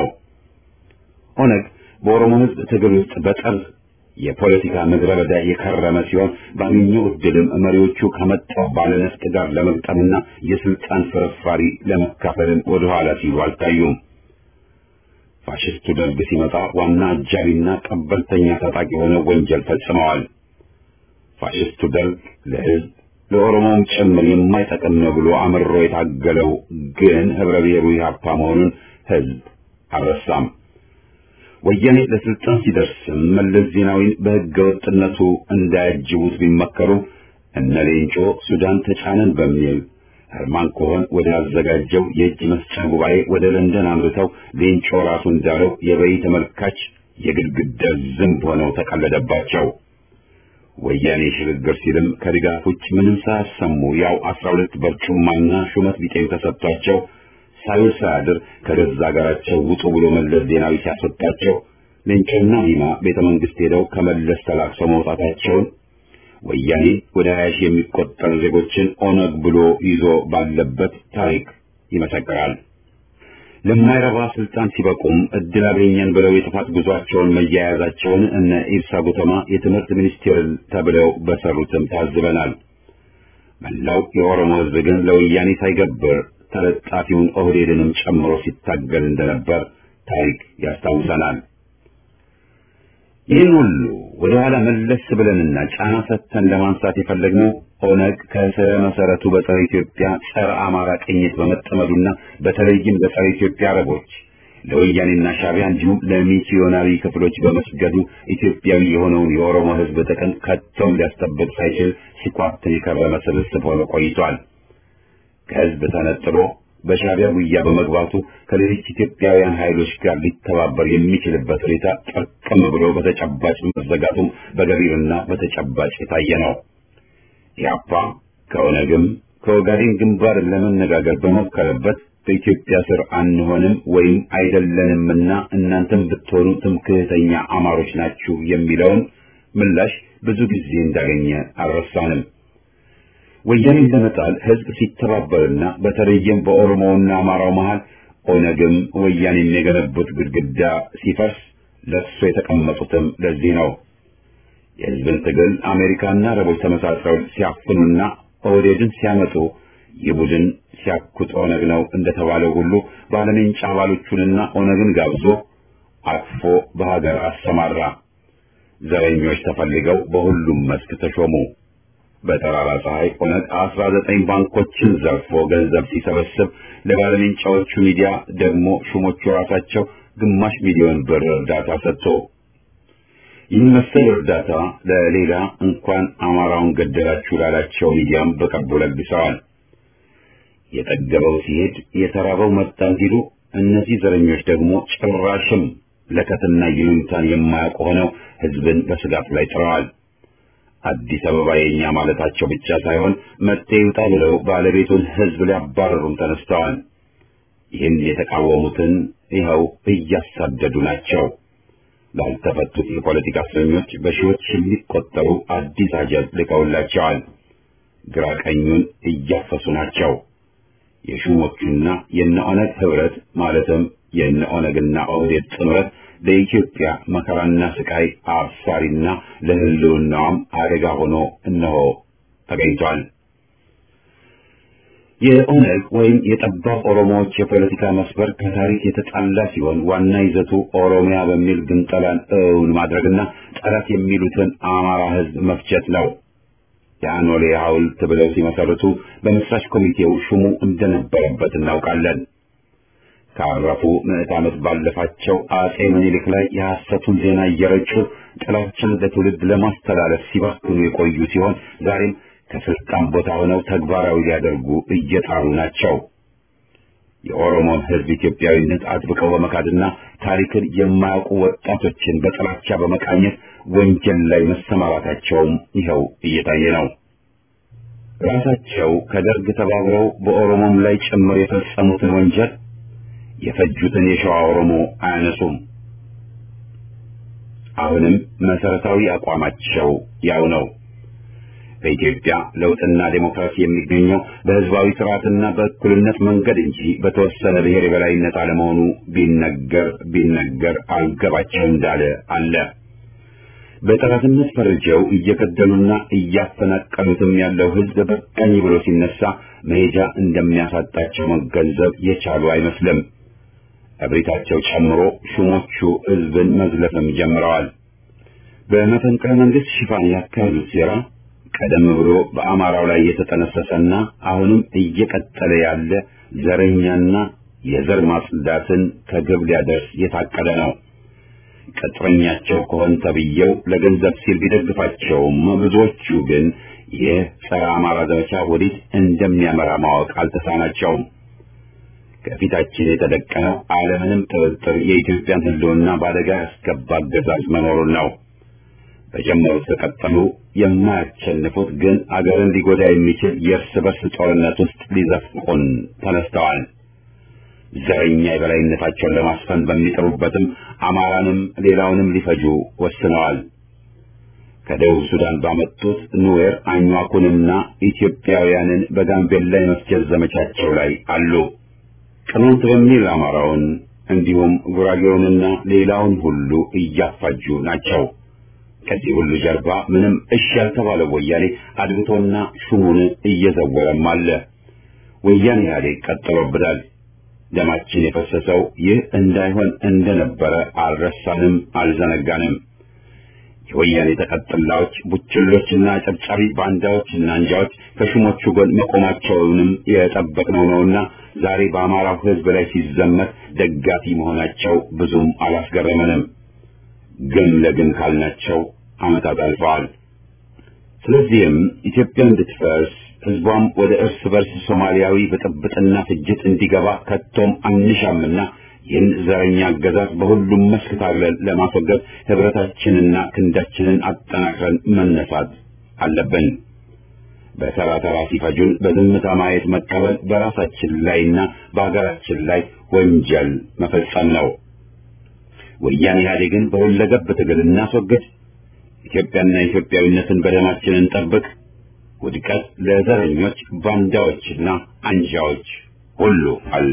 Speaker 1: ኦነግ በኦሮሞ ሕዝብ ትግል ውስጥ በጠር የፖለቲካ ምድረ በዳ የከረመ ሲሆን ባገኘው ዕድልም መሪዎቹ ከመጣው ባለነፍጥ ጋር ለመግጠምና የስልጣን ፍርፋሪ ለመካፈልም ወደኋላ ሲሉ አልታዩም። ፋሽስቱ ደርግ ሲመጣ ዋና አጃቢና ቀበልተኛ ታጣቂ ሆነው ወንጀል ፈጽመዋል። ፋሽስቱ ደርግ ለሕዝብ ለኦሮሞም ጭምር የማይጠቅም ነው ብሎ አምሮ የታገለው ግን ህብረ ብሔሩ ኢህአፓ መሆኑን ሕዝብ አልረሳም። ወያኔ ለስልጣን ሲደርስም መለስ ዜናዊን በሕገ ወጥነቱ እንዳያጅቡት ቢመከሩ እነ ሌንጮ ሱዳን ተጫነን በሚል ህርማን ኮሆን ወደ አዘጋጀው የእጅ መስጫ ጉባኤ ወደ ለንደን አምርተው ሌንጮ ራሱ እንዳለው የበይ ተመልካች የግድግዳ ዝንብ ሆነው ተቀለደባቸው። ወያኔ ሽግግር ሲልም ከድጋፍ ውጭ ምንም ሳያሰሙ ያው አስራ ሁለት በርጩማና ሹመት ቢጤም ተሰጥቷቸው ሳይውል ሳያድር ከገዛ ሀገራቸው ውጡ ብሎ መለስ ዜናዊ ሲያስወጣቸው ሌንጮና ሂማ ቤተ መንግስት ሄደው ከመለስ ተላቅሰው መውጣታቸውን ወያኔ ወደ ሀያ ሺህ የሚቆጠሩ ዜጎችን ኦነግ ብሎ ይዞ ባለበት ታሪክ ይመሰክራል። ለማይረባ ስልጣን ሲበቁም እድል አገኘን ብለው የጥፋት ጉዟቸውን መያያዛቸውን እነ ኢብሳ ጉተማ የትምህርት ሚኒስቴር ተብለው በሰሩትም ታዝበናል። መላው የኦሮሞ ሕዝብ ግን ለወያኔ ሳይገብር ተለጣፊውን ኦህዴድንም ጨምሮ ሲታገል እንደነበር ታሪክ ያስታውሰናል። ይህን ሁሉ ወደ ኋላ መለስ ብለንና ጫና ሰጥተን ለማንሳት የፈለግነው ኦነግ ከስረ መሰረቱ በጸረ ኢትዮጵያ ጸረ አማራ ቅኝት በመጠመዱና በተለይም በጸረ ኢትዮጵያ አረቦች ለወያኔና ሻዕቢያ እንዲሁም ለሚስዮናዊ ክፍሎች በመስገዱ ኢትዮጵያዊ የሆነውን የኦሮሞ ሕዝብ ጥቅም ከቶም ሊያስጠብቅ ሳይችል ሲኳትን የከረመ ስብስብ ሆኖ ቆይቷል። ከሕዝብ ተነጥሎ በሻዕቢያ ጉያ በመግባቱ ከሌሎች ኢትዮጵያውያን ኃይሎች ጋር ሊተባበር የሚችልበት ሁኔታ ጠርቅም ብሎ በተጨባጭ መዘጋቱም በገቢርና በተጨባጭ የታየ ነው። ኢህአፓ ከኦነግም ከኦጋዴን ግንባር ለመነጋገር በሞከረበት በኢትዮጵያ ስር አንሆንም ወይም አይደለንምና እናንተም ብትሆኑ ትምክህተኛ አማሮች ናችሁ የሚለውን ምላሽ ብዙ ጊዜ እንዳገኘ አልረሳንም። ወያኔን ለመጣል ህዝብ ሲተባበርና በተለይም በኦሮሞውና አማራው መሃል ኦነግም ወያኔም የገነቡት ግድግዳ ሲፈርስ ለሱ የተቀመጡትም ለዚህ ነው። የህዝብን ትግል አሜሪካና አረቦች ተመሳጥረው ሲያፍኑና ኦህዴድን ሲያመጡ የቡድን ሲያኩት ኦነግ ነው እንደተባለው ሁሉ ባለሜንጫ አባሎቹንና ኦነግን ጋብዞ አቅፎ በሀገር አሰማራ። ዘረኞች ተፈልገው በሁሉም መስክ ተሾሙ። በጠራራ ፀሐይ ኦነግ አስራ ዘጠኝ ባንኮችን ዘርፎ ገንዘብ ሲሰበስብ ለባለሜንጫዎቹ ሚዲያ ደግሞ ሹሞቹ ራሳቸው ግማሽ ሚሊዮን ብር እርዳታ ሰጥቶ ይህን መሰል እርዳታ ለሌላ እንኳን አማራውን ገደላችሁ ላላቸው ሚዲያም በቅርቡ ለግሰዋል። የጠገበው ሲሄድ የተራበው መጣ እንዲሉ እነዚህ ዘረኞች ደግሞ ጭራሽም ለከትና ይሉኝታን የማያውቁ ሆነው ህዝብን በስጋት ላይ ጥለዋል። አዲስ አበባ የኛ ማለታቸው ብቻ ሳይሆን መጤ ይውጣ ብለው ባለቤቱን ህዝብ ሊያባረሩም ተነስተዋል። ይህን የተቃወሙትን ይኸው እያሳደዱ ናቸው። ላልተፈቱት የፖለቲካ እስረኞች በሺዎች የሚቆጠሩ አዲስ አጀብ ልከውላቸዋል። ግራ ቀኙን እያፈሱ ናቸው። የሹሞቹና የነ ኦነግ ህብረት ማለትም የነ ኦነግና ኦህዴድ ጥምረት ለኢትዮጵያ መከራና ስቃይ አብሳሪና ለህልውናዋም አደጋ ሆኖ እነሆ ተገኝቷል። የኦነግ ወይም የጠባብ ኦሮሞዎች የፖለቲካ መስበር ከታሪክ የተጣላ ሲሆን ዋና ይዘቱ ኦሮሚያ በሚል ግንጠላን እውን ማድረግና ጠላት የሚሉትን አማራ ህዝብ መፍጀት ነው። የአኖሌ ሐውልት ብለው ሲመሰርቱ በመስራች ኮሚቴው ሹሙ እንደነበረበት እናውቃለን። ካረፉ ምዕት ዓመት ባለፋቸው አጼ ምኒልክ ላይ የሐሰቱን ዜና እየረጩ ጥላቻን ለትውልድ ለማስተላለፍ ሲባክኑ የቆዩ ሲሆን ዛሬም ከስልጣን ቦታ ሆነው ተግባራዊ ሊያደርጉ እየጣሩ ናቸው። የኦሮሞን ህዝብ ኢትዮጵያዊነት አጥብቀው በመካድና ታሪክን የማያውቁ ወጣቶችን በጥላቻ በመቃኘት ወንጀል ላይ መሰማራታቸውም ይኸው እየታየ ነው። ራሳቸው ከደርግ ተባብረው በኦሮሞም ላይ ጭምር የፈጸሙትን ወንጀል የፈጁትን የሸዋ ኦሮሞ አያነሱም። አሁንም መሰረታዊ አቋማቸው ያው ነው። በኢትዮጵያ ለውጥና ዴሞክራሲ የሚገኘው በህዝባዊ ስርዓትና በእኩልነት መንገድ እንጂ በተወሰነ ብሔር የበላይነት አለመሆኑ ቢነገር ቢነገር አልገባቸው እንዳለ አለ። በጠላትነት ፈርጀው እየገደሉና እያፈናቀሉትም ያለው ህዝብ በቃኝ ብሎ ሲነሳ መሄጃ እንደሚያሳጣቸው መገንዘብ የቻሉ አይመስልም። እብሪታቸው ጨምሮ ሹሞቹ ህዝብን መዝለፍም ጀምረዋል። በመፈንቅለ መንግስት ሽፋን ያካሄዱት ሴራ ቀደም ብሎ በአማራው ላይ የተጠነሰሰና አሁንም እየቀጠለ ያለ ዘረኛና የዘር ማጽዳትን ከግብ ሊያደርስ የታቀደ ነው። ቅጥረኛቸው ከሆን ተብዬው ለገንዘብ ሲል ቢደግፋቸውም ብዙዎቹ ግን ይህ ጸረ አማራ ዘመቻ ወዴት እንደሚያመራ ማወቅ አልተሳናቸውም። ከፊታችን የተደቀነው አለምንም ጥርጥር የኢትዮጵያን ህልውና በአደጋ ያስገባ አገዛዝ መኖሩን ነው። በጀመሩት ከቀጠሉ የማያሸንፉት ግን አገርን ሊጎዳ የሚችል የእርስ በርስ ጦርነት ውስጥ ሊዘፍቁን ተነስተዋል። ዘረኛ የበላይነታቸውን ለማስፈን በሚጥሩበትም አማራንም ሌላውንም ሊፈጁ ወስነዋል። ከደቡብ ሱዳን ባመጡት ኑዌር አኟኩንና ኢትዮጵያውያንን በጋምቤላ የመስጀት ዘመቻቸው ላይ አሉ። ቅማንት በሚል አማራውን እንዲሁም ጉራጌውንና ሌላውን ሁሉ እያፋጁ ናቸው። ከዚህ ሁሉ ጀርባ ምንም እሺ ያልተባለው ወያኔ አድብቶና ሹሙን እየዘወረም አለ። ወያኔ ኢህአዴግ ቀጥሎብናል። ደማችን የፈሰሰው ይህ እንዳይሆን እንደነበረ አልረሳንም፣ አልዘነጋንም። የወያኔ ተቀጥላዎች ቡችሎችና ጨብጫቢ ባንዳዎችና አንጃዎች ከሹሞቹ ጎን መቆማቸውንም የጠበቅነው ነውና ዛሬ በአማራው ሕዝብ ላይ ሲዘመት ደጋፊ መሆናቸው ብዙም አላስገረመንም። ግን ለግን ካልናቸው ዓመታት አልፈዋል። ስለዚህም ኢትዮጵያ እንድትፈርስ ህዝቧም ወደ እርስ በርስ ሶማሊያዊ ብጥብጥና ፍጅት እንዲገባ ከቶም አንሻምና ይህን ዘረኛ አገዛዝ በሁሉም መስክ ታግለን ለማስወገድ ህብረታችንና ክንዳችንን አጠናክረን መነሳት አለብን። በተራ ተራ ሲፈጁን በዝምታ ማየት መቀበል በራሳችን ላይና በሀገራችን ላይ ወንጀል መፈጸም ነው። ወያኔ ኢህአዴግን በሁለገብ ትግል እናስወግድ። ኢትዮጵያና ኢትዮጵያዊነትን በደማችን እንጠብቅ። ውድቀት ለዘረኞች ባንዳዎችና አንጃዎች ሁሉ አለ።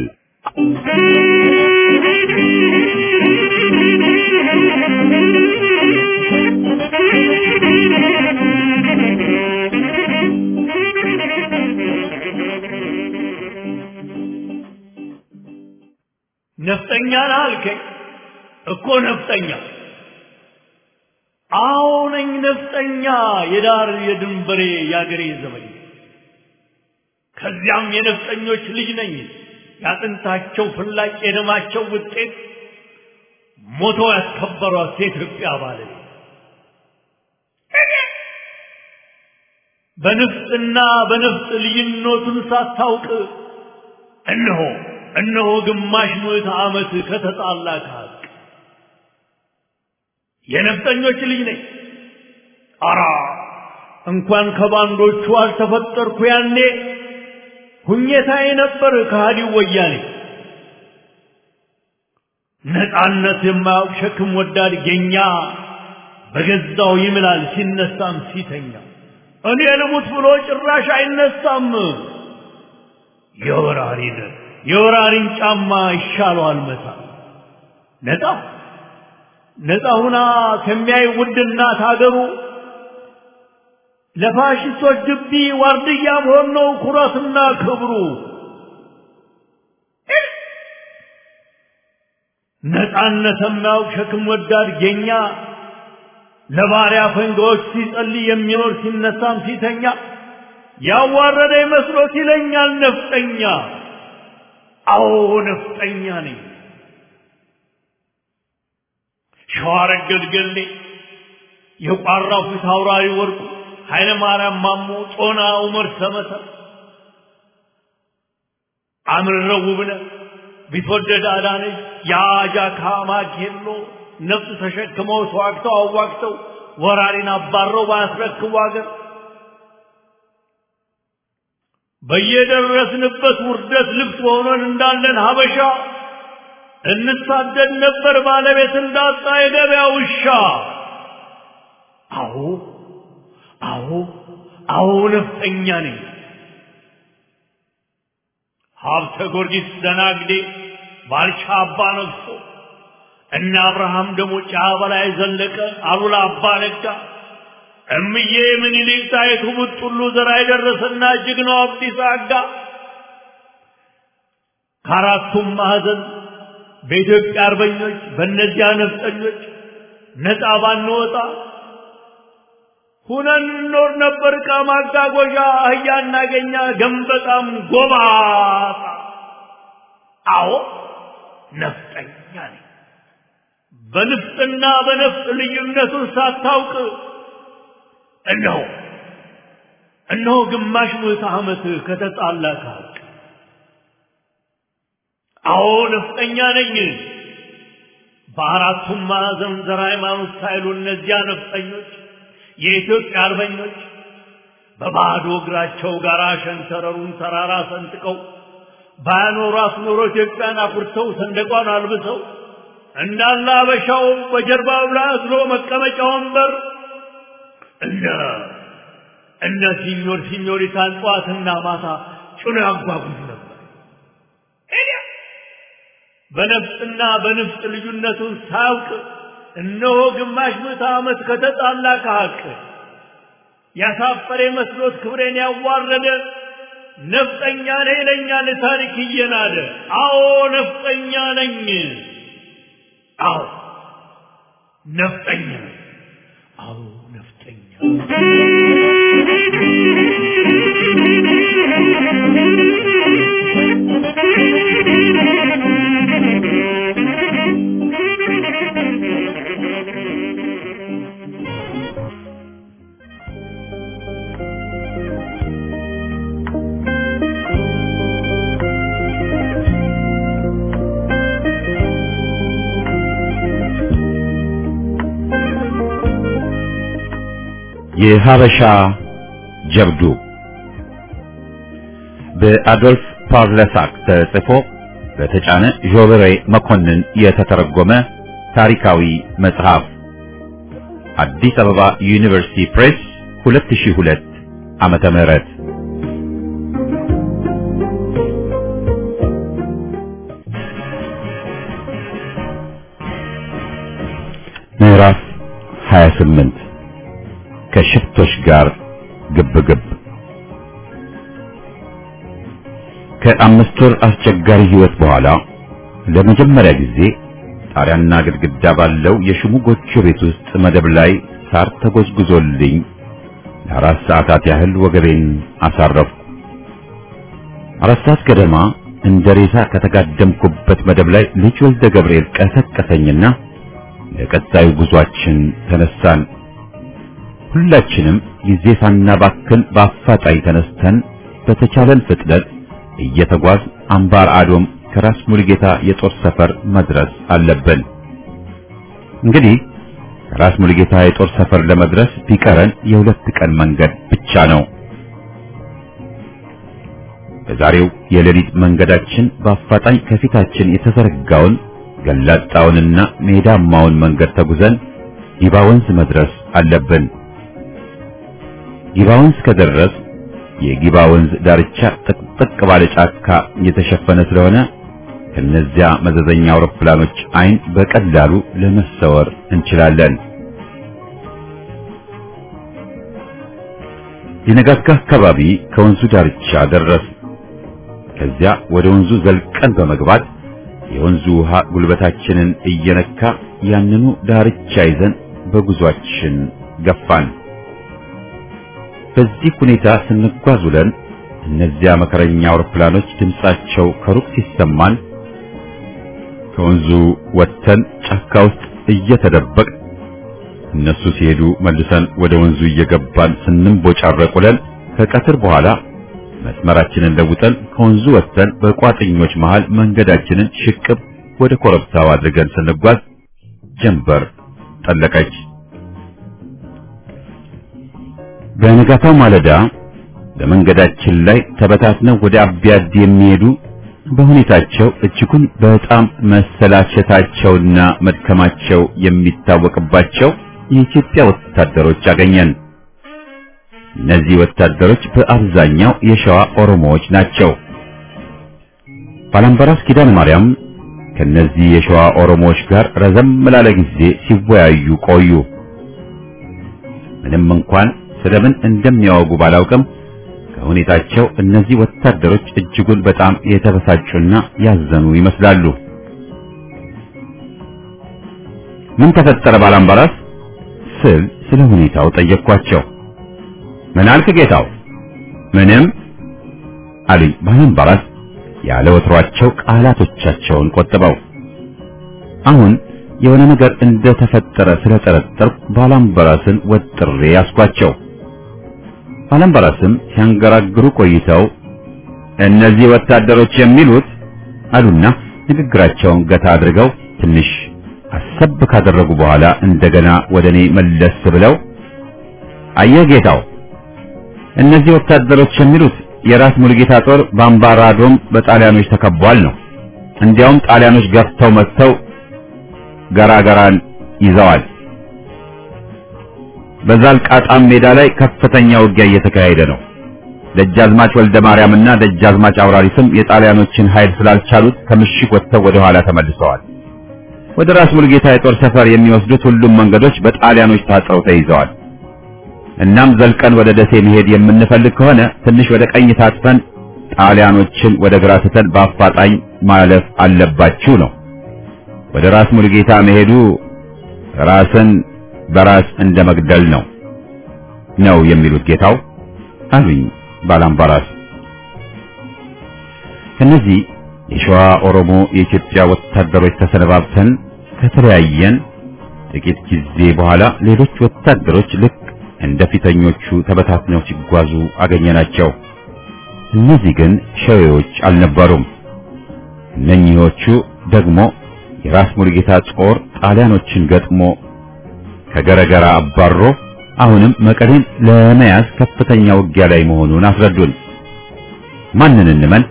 Speaker 5: ነፍጠኛ ነህ አልከኝ እኮ ነፍጠኛ አዎ ነኝ ነፍጠኛ የዳር የድንበሬ የአገሬ ዘመኝ ከዚያም የነፍጠኞች ልጅ ነኝ ያጥንታቸው ፍላጭ የደማቸው ውጤት ሞቶ ያስከበሯት የኢትዮጵያ ባለቤት በንፍጥና በነፍጥ ልዩነቱን ሳታውቅ እነሆ እነሆ ግማሽ ምዕተ ዓመት ከተጣላ ከሀቅ የነፍጠኞች ልጅ ነኝ። አራ እንኳን ከባንዶቹ አልተፈጠርኩ ያኔ ሁኘታዬ ነበር ከሃዲው ወያኔ። ነፃነት የማያውቅ ሸክም ወዳድ ጌኛ በገዛው ይምላል ሲነሳም ሲተኛ እኔ ልሙት ብሎ ጭራሽ አይነሳም። የወራሪን የወራሪን ጫማ ይሻለዋል መታ ነፃ ነፃ ሁና ከሚያይ ውድ እናት ሀገሩ ለፋሽስቶች ግቢ ዋርድያ መሆን ነው ኩራትና ክብሩ። ነፃነት የማያውቅ ሸክም ወዳድ ጌኛ ለባሪያ ፈንጋዎች ሲጸልይ የሚኖር ሲነሳም ሲተኛ ያዋረደ መስሎት ይለኛል ነፍጠኛ። አዎ ነፍጠኛ ነኝ። ሸዋረገድ ገሌ የቋራው ፊት አውራሪ ወርቁ ኃይለ ማርያም ማሞ ጦና ዑመር ሰመሰ አምርረው ውብነህ ቢትወደድ አዳነች የአጃካ ማኬሎ ነፍጥ ተሸክመው ተዋግተው አዋግተው ወራሪን አባረው ባያስረክቡ አገር በየደረስንበት ውርደት ልብስ ሆነን እንዳለን ሀበሻ እንሳደድ ነበር ባለቤት እንዳጣ የገበያ ውሻ። አዎ አዎ አዎ ነፍጠኛ ነኝ። ሀብተ ጊዮርጊስ ደናግዴ ባልቻ አባ ነግሶ እነ አብርሃም ደግሞ ጫ በላይ ዘለቀ አሉላ አባ ነጋ እምዬ ምኒልክ ጣይቱ ቡጥሉ ዘራ የደረሰና ጀግናው አብዲሳ አጋ ከአራቱም ማዕዘን በኢትዮጵያ አርበኞች በእነዚያ ነፍጠኞች ነፃ ባንወጣ ሁነን እንኖር ነበር። ዕቃ ማጓጓዣ አህያ እናገኛ ገንበጣም ጎባጣ። አዎ ነፍጠኛ ነኝ። በንፍጥና በነፍጥ ልዩነቱን ሳታውቅ እነሆ እነሆ ግማሽ ምዕተ ዓመት ከተጣላ ከሀቅ አዎ ነፍጠኛ ነኝ። በአራቱም ማዕዘን ዘር ሃይማኖት ሳይሉ እነዚያ ነፍጠኞች የኢትዮጵያ አርበኞች በባዶ እግራቸው ጋር ሸንተረሩን ተራራ ሰንጥቀው ባያኖሯት ኖሮ ኢትዮጵያን አኩርተው ሰንደቋን አልብሰው እንዳለ አበሻው በጀርባው ላይ አዝሎ መቀመጫ ወንበር እነ እነ ሲኞር ሲኞሪታን ጠዋትና ማታ ጭኖ ያጓጉዝ ነበር። በነፍጥና በንፍጥ ልዩነቱን ሳያውቅ እነሆ ግማሽ ምዕተ ዓመት ከተጣላ ከሀቅ ያሳፈረ መስሎት ክብሬን ያዋረደ ነፍጠኛ ነኝ ይለኛል ታሪክ እየናደ። አዎ ነፍጠኛ ነኝ። አዎ ነፍጠኛ ነኝ። አዎ ነፍጠኛ
Speaker 1: የሀበሻ ጀብዱ በአዶልፍ ፓርለሳክ ተጽፎ በተጫነ ዦበሬ መኮንን የተተረጎመ ታሪካዊ መጽሐፍ አዲስ አበባ ዩኒቨርሲቲ ፕሬስ 2002 ዓመተ ምህረት ምዕራፍ 28 ከሽፍቶች ጋር ግብግብ ከአምስት ወር አስቸጋሪ ህይወት በኋላ ለመጀመሪያ ጊዜ ጣሪያና ግድግዳ ባለው የሽሙ ጎጆ ቤት ውስጥ መደብ ላይ ሳር ተጎዝጉዞልኝ ለአራት ሰዓታት ያህል ወገቤን አሳረፍኩ። አራት ሰዓት ገደማ እንደ ሬሳ ከተጋደምኩበት መደብ ላይ ልጅ ወልደ ገብርኤል ቀሰቀሰኝና ለቀጣዩ ጉዟችን ተነሳን። ሁላችንም ጊዜ ሳናባክን በአፋጣኝ ተነስተን በተቻለን ፍጥነት እየተጓዝ አምባር አዶም ከራስ ሙሉጌታ የጦር ሰፈር መድረስ አለብን። እንግዲህ ከራስ ሙሉጌታ የጦር ሰፈር ለመድረስ ቢቀረን የሁለት ቀን መንገድ ብቻ ነው። በዛሬው የሌሊት መንገዳችን በአፋጣኝ ከፊታችን የተዘረጋውን ገላጣውንና ሜዳማውን መንገድ ተጉዘን ጊባ ወንዝ መድረስ አለብን። ጊባ ወንዝ ከደረስ የጊባ ወንዝ ዳርቻ ጥቅጥቅ ባለ ጫካ የተሸፈነ ስለሆነ ከነዚያ መዘዘኛ አውሮፕላኖች አይን በቀላሉ ለመሰወር እንችላለን። ሊነጋጋ አካባቢ ከወንዙ ዳርቻ ደረስ። ከዚያ ወደ ወንዙ ዘልቀን በመግባት የወንዙ ውሃ ጉልበታችንን እየነካ ያንኑ ዳርቻ ይዘን በጉዟችን ገፋን። በዚህ ሁኔታ ስንጓዝ ውለን እነዚያ መከረኛ አውሮፕላኖች ድምጻቸው ከሩቅ ሲሰማን ከወንዙ ወጥተን ጫካ ውስጥ እየተደበቅ እነሱ ሲሄዱ መልሰን ወደ ወንዙ እየገባን ስንቦጫረቅ ውለን ከቀትር በኋላ መስመራችንን ለውጠን ከወንዙ ወጥተን በቋጥኞች መሃል መንገዳችንን ሽቅብ ወደ ኮረብታው አድርገን ስንጓዝ ጀንበር ጠለቀች። በነጋታው ማለዳ በመንገዳችን ላይ ተበታትነው ወደ አቢያድ የሚሄዱ በሁኔታቸው እጅጉን በጣም መሰላቸታቸውና መድከማቸው የሚታወቅባቸው የኢትዮጵያ ወታደሮች አገኘን። እነዚህ ወታደሮች በአብዛኛው የሸዋ ኦሮሞዎች ናቸው። ባላምበራስ ኪዳነ ማርያም ከነዚህ የሸዋ ኦሮሞዎች ጋር ረዘም ላለ ጊዜ ሲወያዩ ቆዩ። ምንም እንኳን ስለምን እንደሚያወጉ ባላውቅም ከሁኔታቸው እነዚህ ወታደሮች እጅጉን በጣም የተበሳጩና ያዘኑ ይመስላሉ። ምን ተፈጠረ ባላምባራስ ስል ስለ ሁኔታው ጠየቅኳቸው። ምን አልክ ጌታው? ምንም አሉኝ ባላምባራስ ያለ ወትሯቸው ቃላቶቻቸውን ቆጥበው። አሁን የሆነ ነገር እንደተፈጠረ ስለጠረጠርኩ ባላምባራስን ወጥሬ ያስኳቸው። ባላምባራስም ሲያንገራግሩ ቆይተው እነዚህ ወታደሮች የሚሉት አሉና ንግግራቸውን ገታ አድርገው ትንሽ አሰብ ካደረጉ በኋላ እንደገና ወደ እኔ መለስ ብለው አየህ ጌታው፣ እነዚህ ወታደሮች የሚሉት የራስ ሙሉጌታ ጦር በአምባራዶም በጣሊያኖች ተከቧል ነው። እንዲያውም ጣሊያኖች ገፍተው መጥተው ገራገራን ይዘዋል። በዛልቃጣም ሜዳ ላይ ከፍተኛ ውጊያ እየተካሄደ ነው። ደጃዝማች ወልደ ማርያምና ደጃዝማች አውራሪስም የጣሊያኖችን ኃይል ስላልቻሉት ከምሽግ ወጥተው ወደ ኋላ ተመልሰዋል። ወደ ራስ ሙሉጌታ የጦር ሰፈር የሚወስዱት ሁሉም መንገዶች በጣሊያኖች ታጥረው ተይዘዋል። እናም ዘልቀን ወደ ደሴ መሄድ የምንፈልግ ከሆነ ትንሽ ወደ ቀኝ ታጥፈን ጣሊያኖችን ወደ ግራ ትተን በአፋጣኝ ማለፍ አለባችሁ ነው። ወደ ራስ ሙሉጌታ መሄዱ ራስን በራስ እንደ መግደል ነው ነው የሚሉት ጌታው አሉኝ ባላምባራስ። ከነዚህ የሸዋ ኦሮሞ የኢትዮጵያ ወታደሮች ተሰነባብተን ከተለያየን ጥቂት ጊዜ በኋላ ሌሎች ወታደሮች ልክ እንደ ፊተኞቹ ተበታትነው ሲጓዙ አገኘናቸው። እነዚህ ግን ሸዌዎች አልነበሩም። እነኚህዎቹ ደግሞ የራስ ሙሉጌታ ጦር ጣሊያኖችን ገጥሞ ከገረገራ አባሮ አሁንም መቀሌን ለመያዝ ከፍተኛ ውጊያ ላይ መሆኑን አስረዱን። ማንን እንመን?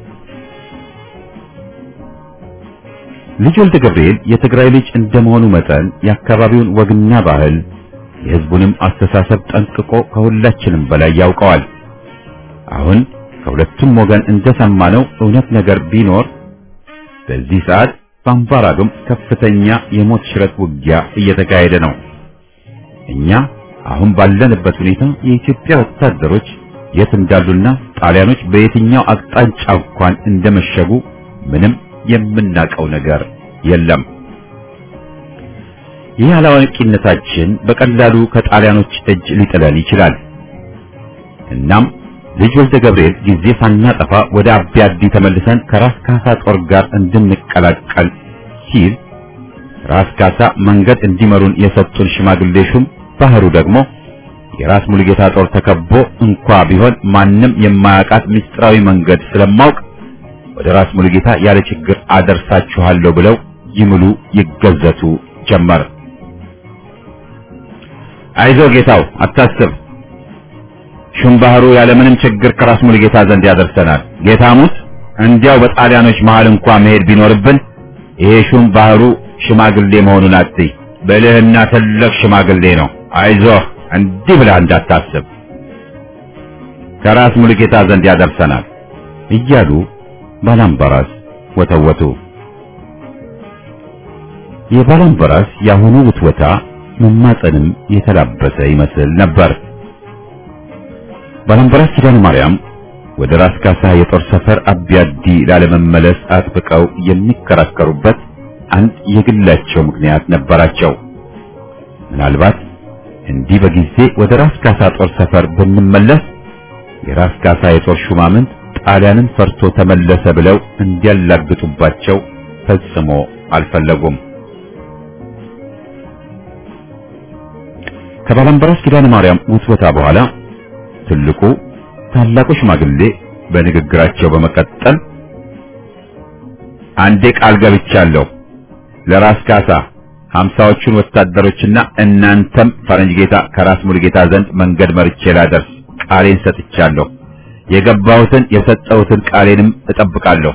Speaker 1: ልጅ ወልደ ገብርኤል የትግራይ ልጅ እንደመሆኑ መጠን የአካባቢውን ወግና ባህል የሕዝቡንም አስተሳሰብ ጠንቅቆ ከሁላችንም በላይ ያውቀዋል። አሁን ከሁለቱም ወገን እንደሰማነው እውነት ነገር ቢኖር በዚህ ሰዓት በአምባራዶም ከፍተኛ የሞት ሽረት ውጊያ እየተካሄደ ነው። እኛ አሁን ባለንበት ሁኔታ የኢትዮጵያ ወታደሮች የት እንዳሉና ጣሊያኖች በየትኛው አቅጣጫ እንኳን እንደመሸጉ ምንም የምናውቀው ነገር የለም። ይህ አላዋቂነታችን በቀላሉ ከጣሊያኖች እጅ ሊጥለን ይችላል። እናም ልጅ ወልደ ገብርኤል ጊዜ ሳናጠፋ ወደ አቢያዲ ተመልሰን ከራስ ካሳ ጦር ጋር እንድንቀላቀል ሲል ራስ ካሳ መንገድ እንዲመሩን የሰጡን ሽማግሌ ሹም ባህሩ ደግሞ የራስ ሙሉጌታ ጦር ተከቦ እንኳ ቢሆን ማንም የማያውቃት ምስጢራዊ መንገድ ስለማውቅ ወደ ራስ ሙሉጌታ ያለ ችግር አደርሳችኋለሁ ብለው ይምሉ ይገዘቱ ጀመር። አይዞ ጌታው አታስብ፣ ሹም ባህሩ ያለምንም ችግር ከራስ ሙሉጌታ ዘንድ ያደርሰናል። ጌታ ሙት እንዲያው በጣሊያኖች መሃል እንኳ መሄድ ቢኖርብን ይሄ ሹም ባህሩ ሽማግሌ መሆኑን አትይ፣ ብልህና ትልቅ ሽማግሌ ነው። አይዞህ እንዲህ ብለህ እንዳታስብ ከራስ ሙሉጌታ ዘንድ ያደርሰናል እያሉ ባላምባራስ ወተወቱ። የባላምባራስ የአሁኑ ውትወታ መማፀንም የተላበሰ ይመስል ነበር። ባላምባራስ ኪዳነ ማርያም ወደ ራስ ካሳ የጦር ሰፈር አቢያዲ ላለመመለስ አጥብቀው የሚከራከሩበት አንድ የግላቸው ምክንያት ነበራቸው። ምናልባት እንዲህ በጊዜ ወደ ራስ ካሳ ጦር ሰፈር ብንመለስ የራስ ካሳ የጦር ሹማምንት ጣሊያንን ፈርቶ ተመለሰ ብለው እንዲያላግጡባቸው ፈጽሞ አልፈለጉም። ከባላምባራስ ኪዳነ ማርያም ውትወታ በኋላ ትልቁ ታላቁ ሽማግሌ በንግግራቸው በመቀጠል አንዴ ቃል ገብቻለሁ ለራስ ካሳ ሀምሳዎቹን ወታደሮችና እናንተም ፈረንጅ ጌታ ከራስ ሙሉጌታ ዘንድ መንገድ መርቼ ላደርስ ቃሌን ሰጥቻለሁ። የገባሁትን የሰጠሁትን ቃሌንም እጠብቃለሁ።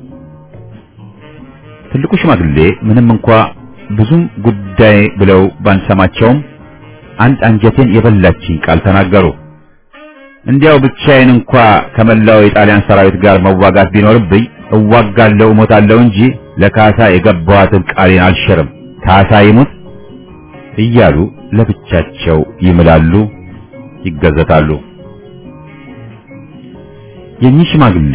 Speaker 1: ትልቁ ሽማግሌ ምንም እንኳ ብዙም ጉዳይ ብለው ባንሰማቸውም አንድ አንጀቴን የበላችኝ ቃል ተናገሩ። እንዲያው ብቻዬን እንኳ ከመላው የጣሊያን ሰራዊት ጋር መዋጋት ቢኖርብኝ እዋጋለሁ፣ እሞታለሁ እንጂ ለካሳ የገባኋትን ቃሌን አልሽርም። ካሳ ይሙት እያሉ ለብቻቸው ይምላሉ፣ ይገዘታሉ። የኚህ ሽማግሌ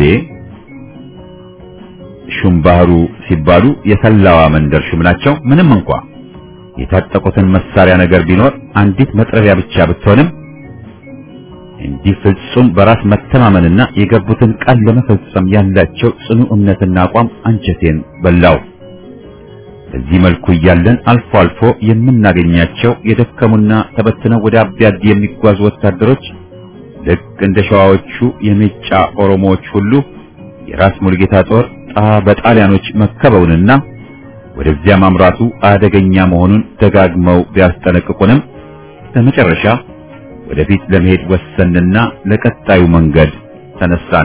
Speaker 1: ሹም ባህሩ ሲባሉ የሰላዋ መንደር ሹም ናቸው። ምንም እንኳ የታጠቁትን መሳሪያ ነገር ቢኖር አንዲት መጥረቢያ ብቻ ብትሆንም እንዲህ ፍጹም በራስ መተማመንና የገቡትን ቃል ለመፈጸም ያላቸው ጽኑ እምነትና አቋም አንጀቴን በላው። በዚህ መልኩ እያለን አልፎ አልፎ የምናገኛቸው የደከሙና ተበትነው ወደ አቢያዲ የሚጓዙ ወታደሮች ልክ እንደ ሸዋዎቹ የሜጫ ኦሮሞዎች ሁሉ የራስ ሙሉጌታ ጦር በጣሊያኖች መከበውንና ወደዚያ ማምራቱ አደገኛ መሆኑን ደጋግመው ቢያስጠነቅቁንም በመጨረሻ ወደፊት ለመሄድ ወሰንና ለቀጣዩ መንገድ ተነሳን።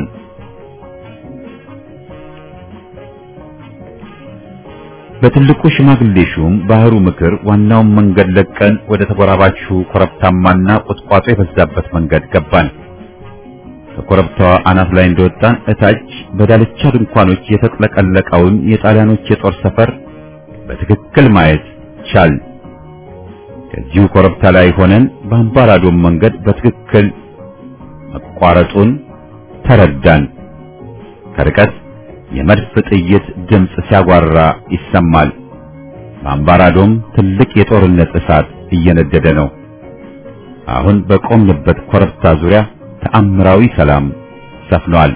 Speaker 1: በትልቁ ሽማግሌ ሹም ባህሩ ምክር ዋናውን መንገድ ለቀን ወደ ተጎራባቹ ኮረብታማና ቁጥቋጦ የበዛበት መንገድ ገባን። ከኮረብታዋ አናት ላይ እንደወጣን እታች በዳልቻ ድንኳኖች የተጥለቀለቀውን የጣሊያኖች የጦር ሰፈር በትክክል ማየት ቻል። ከዚሁ ኮረብታ ላይ ሆነን በአምባራዶም መንገድ በትክክል መቋረጡን ተረዳን። ከርቀት የመድፍ ጥይት ድምፅ ሲያጓራ ይሰማል። በአምባራዶም ትልቅ የጦርነት እሳት እየነደደ ነው። አሁን በቆምንበት ኮረብታ ዙሪያ ተአምራዊ ሰላም ሰፍኗል።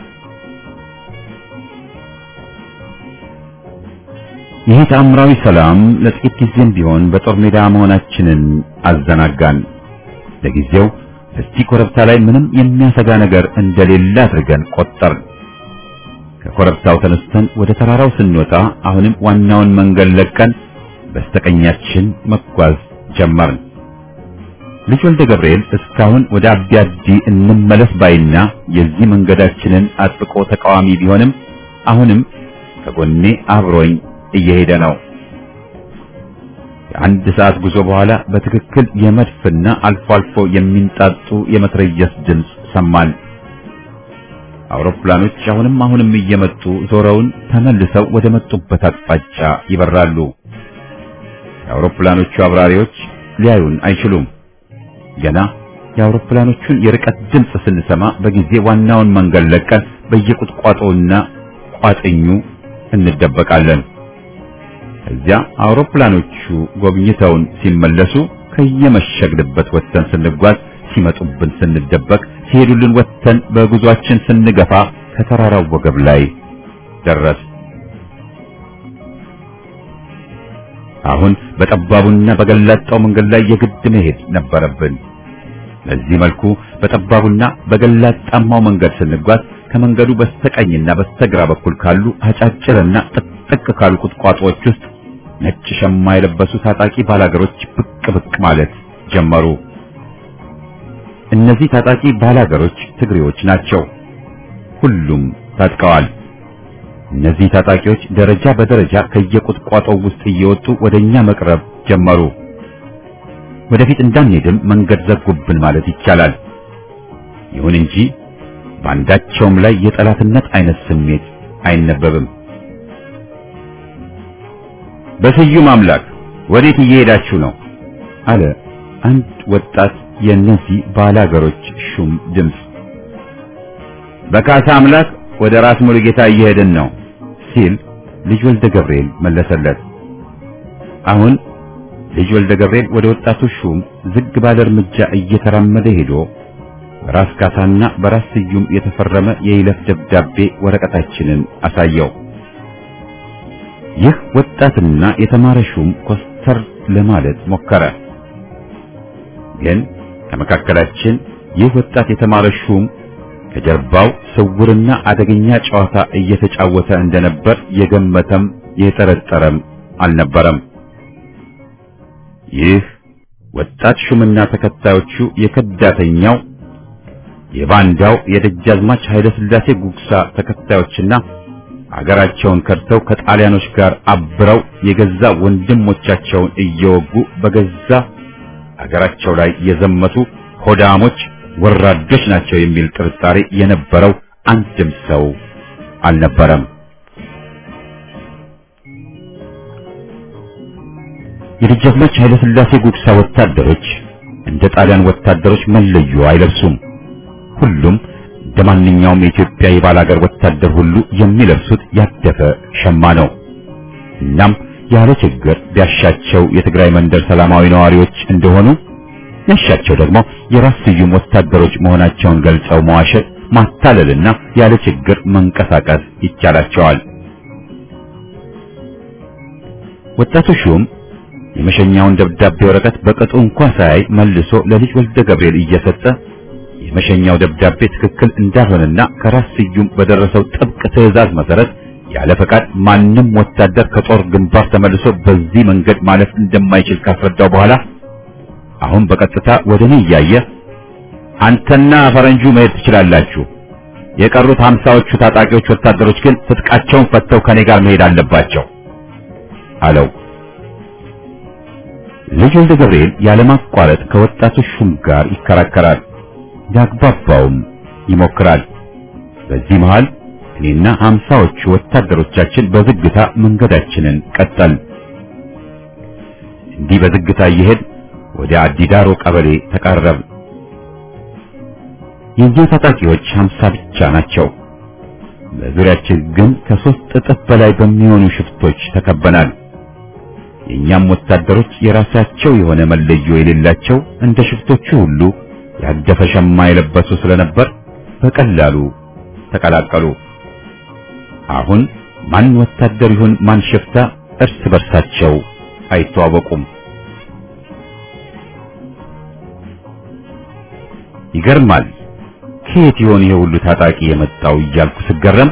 Speaker 1: ይህ ተአምራዊ ሰላም ለጥቂት ጊዜም ቢሆን በጦር ሜዳ መሆናችንን አዘናጋን። ለጊዜው በዚህ ኮረብታ ላይ ምንም የሚያሰጋ ነገር እንደሌለ አድርገን ቆጠርን። ከኮረብታው ተነስተን ወደ ተራራው ስንወጣ አሁንም ዋናውን መንገድ ለቀን በስተቀኛችን መጓዝ ጀመርን። ልጅ ወልደ ገብርኤል እስካሁን ወደ አቢያዲ እንመለስ ባይና የዚህ መንገዳችንን አጥብቆ ተቃዋሚ ቢሆንም አሁንም ከጎኔ አብሮኝ እየሄደ ነው። ከአንድ ሰዓት ጉዞ በኋላ በትክክል የመድፍና አልፎ አልፎ የሚንጣጡ የመትረየስ ድምፅ ሰማን። አውሮፕላኖች አሁንም አሁንም እየመጡ ዞረውን ተመልሰው ወደ መጡበት አቅጣጫ ይበራሉ። የአውሮፕላኖቹ አብራሪዎች ሊያዩን አይችሉም። ገና የአውሮፕላኖቹን የርቀት ድምፅ ስንሰማ በጊዜ ዋናውን መንገድ ለቀን በየቁጥቋጦውና ቋጥኙ እንደበቃለን። እዚያ አውሮፕላኖቹ ጎብኝተውን ሲመለሱ ከየመሸግንበት ወጥተን ስንጓዝ ሲመጡብን ስንደበቅ ሲሄዱልን ወጥተን በጉዟችን ስንገፋ ከተራራው ወገብ ላይ ደረስ። አሁን በጠባቡና በገላጣው መንገድ ላይ የግድ መሄድ ነበረብን። በዚህ መልኩ በጠባቡና በገላጣማው መንገድ ስንጓዝ ከመንገዱ በስተቀኝና በስተግራ በኩል ካሉ አጫጭርና ጥቅጥቅ ካሉ ቁጥቋጦዎች ውስጥ ነጭ ሸማ የለበሱ ታጣቂ ባላገሮች ብቅ ብቅ ማለት ጀመሩ። እነዚህ ታጣቂ ባላገሮች ትግሬዎች ናቸው። ሁሉም ታጥቀዋል። እነዚህ ታጣቂዎች ደረጃ በደረጃ ከየቁጥቋጦው ውስጥ እየወጡ ወደኛ መቅረብ ጀመሩ። ወደፊት እንዳንሄድም መንገድ ዘጉብን ማለት ይቻላል። ይሁን እንጂ በአንዳቸውም ላይ የጠላትነት አይነት ስሜት አይነበብም። በስዩም አምላክ ወዴት እየሄዳችሁ ነው? አለ አንድ ወጣት የእነዚህ ባላገሮች ሹም ድምፅ። በካሳ አምላክ ወደ ራስ ሙሉጌታ እየሄድን ነው ሲል ልጅ ወልደ ገብርኤል መለሰለት። አሁን ልጅ ወልደ ገብርኤል ወደ ወጣቱ ሹም ዝግ ባለ እርምጃ እየተራመደ ሄዶ በራስ ካሳና በራስ ስዩም የተፈረመ የይለፍ ደብዳቤ ወረቀታችንን አሳየው። ይህ ወጣትና የተማረ ሹም ኮስተር ለማለት ሞከረ። ግን ከመካከላችን ይህ ወጣት የተማረ ሹም ከጀርባው ስውርና አደገኛ ጨዋታ እየተጫወተ እንደነበር የገመተም የጠረጠረም አልነበረም። ይህ ወጣት ሹምና ተከታዮቹ የከዳተኛው የባንዳው የደጃዝማች ኃይለ ሥላሴ ጉግሳ ተከታዮችና አገራቸውን ከድተው ከጣሊያኖች ጋር አብረው የገዛ ወንድሞቻቸውን እየወጉ በገዛ አገራቸው ላይ የዘመቱ ሆዳሞች ወራዶች ናቸው የሚል ጥርጣሬ የነበረው አንድም ሰው አልነበረም። የደጃዝማች ኃይለ ሥላሴ ጉግሳ ወታደሮች እንደ ጣሊያን ወታደሮች መለዮ አይለብሱም። ሁሉም እንደ ማንኛውም የኢትዮጵያ የባላገር ወታደር ሁሉ የሚለብሱት ያደፈ ሸማ ነው። እናም ያለ ችግር ቢያሻቸው የትግራይ መንደር ሰላማዊ ነዋሪዎች እንደሆኑ ያሻቸው ደግሞ የራስ ስዩም ወታደሮች መሆናቸውን ገልጸው መዋሸት፣ ማታለልና ያለ ችግር መንቀሳቀስ ይቻላቸዋል። ወጣቱ ሹም የመሸኛውን ደብዳቤ ወረቀት በቅጡ እንኳን ሳያይ መልሶ ለልጅ ወልደ ገብርኤል እየሰጠ የመሸኛው ደብዳቤ ትክክል እንዳልሆነና ከራስ ስዩም በደረሰው ጥብቅ ትዕዛዝ መሰረት ያለ ፈቃድ ማንም ወታደር ከጦር ግንባር ተመልሶ በዚህ መንገድ ማለፍ እንደማይችል ካስረዳው በኋላ አሁን በቀጥታ ወደ እኔ እያየ አንተና ፈረንጁ መሄድ ትችላላችሁ፣ የቀሩት ሀምሳዎቹ ታጣቂዎች ወታደሮች ግን ትጥቃቸውን ፈተው ከኔ ጋር መሄድ አለባቸው አለው። ልጅ ወልደ ገብርኤል ያለማቋረጥ ከወጣቱ ሹም ጋር ይከራከራል፣ ያግባባውም ይሞክራል። በዚህ መሃል እኔና ሀምሳዎቹ ወታደሮቻችን በዝግታ መንገዳችንን ቀጠል። እንዲህ በዝግታ እየሄድ ወደ አዲዳሮ ቀበሌ ተቃረብ። የኛ ታጣቂዎች ሀምሳ ብቻ ናቸው። በዙሪያችን ግን ከሶስት እጥፍ በላይ በሚሆኑ ሽፍቶች ተከበናል። የኛም ወታደሮች የራሳቸው የሆነ መለዮ የሌላቸው እንደ ሽፍቶቹ ሁሉ ያደፈ ሸማ የለበሱ ስለነበር በቀላሉ ተቀላቀሉ። አሁን ማን ወታደር ይሁን ማን ሽፍታ እርስ በርሳቸው አይተዋወቁም። ይገርማል። ከየት ይሆን ይሄ ሁሉ ታጣቂ የመጣው እያልኩ ስገረም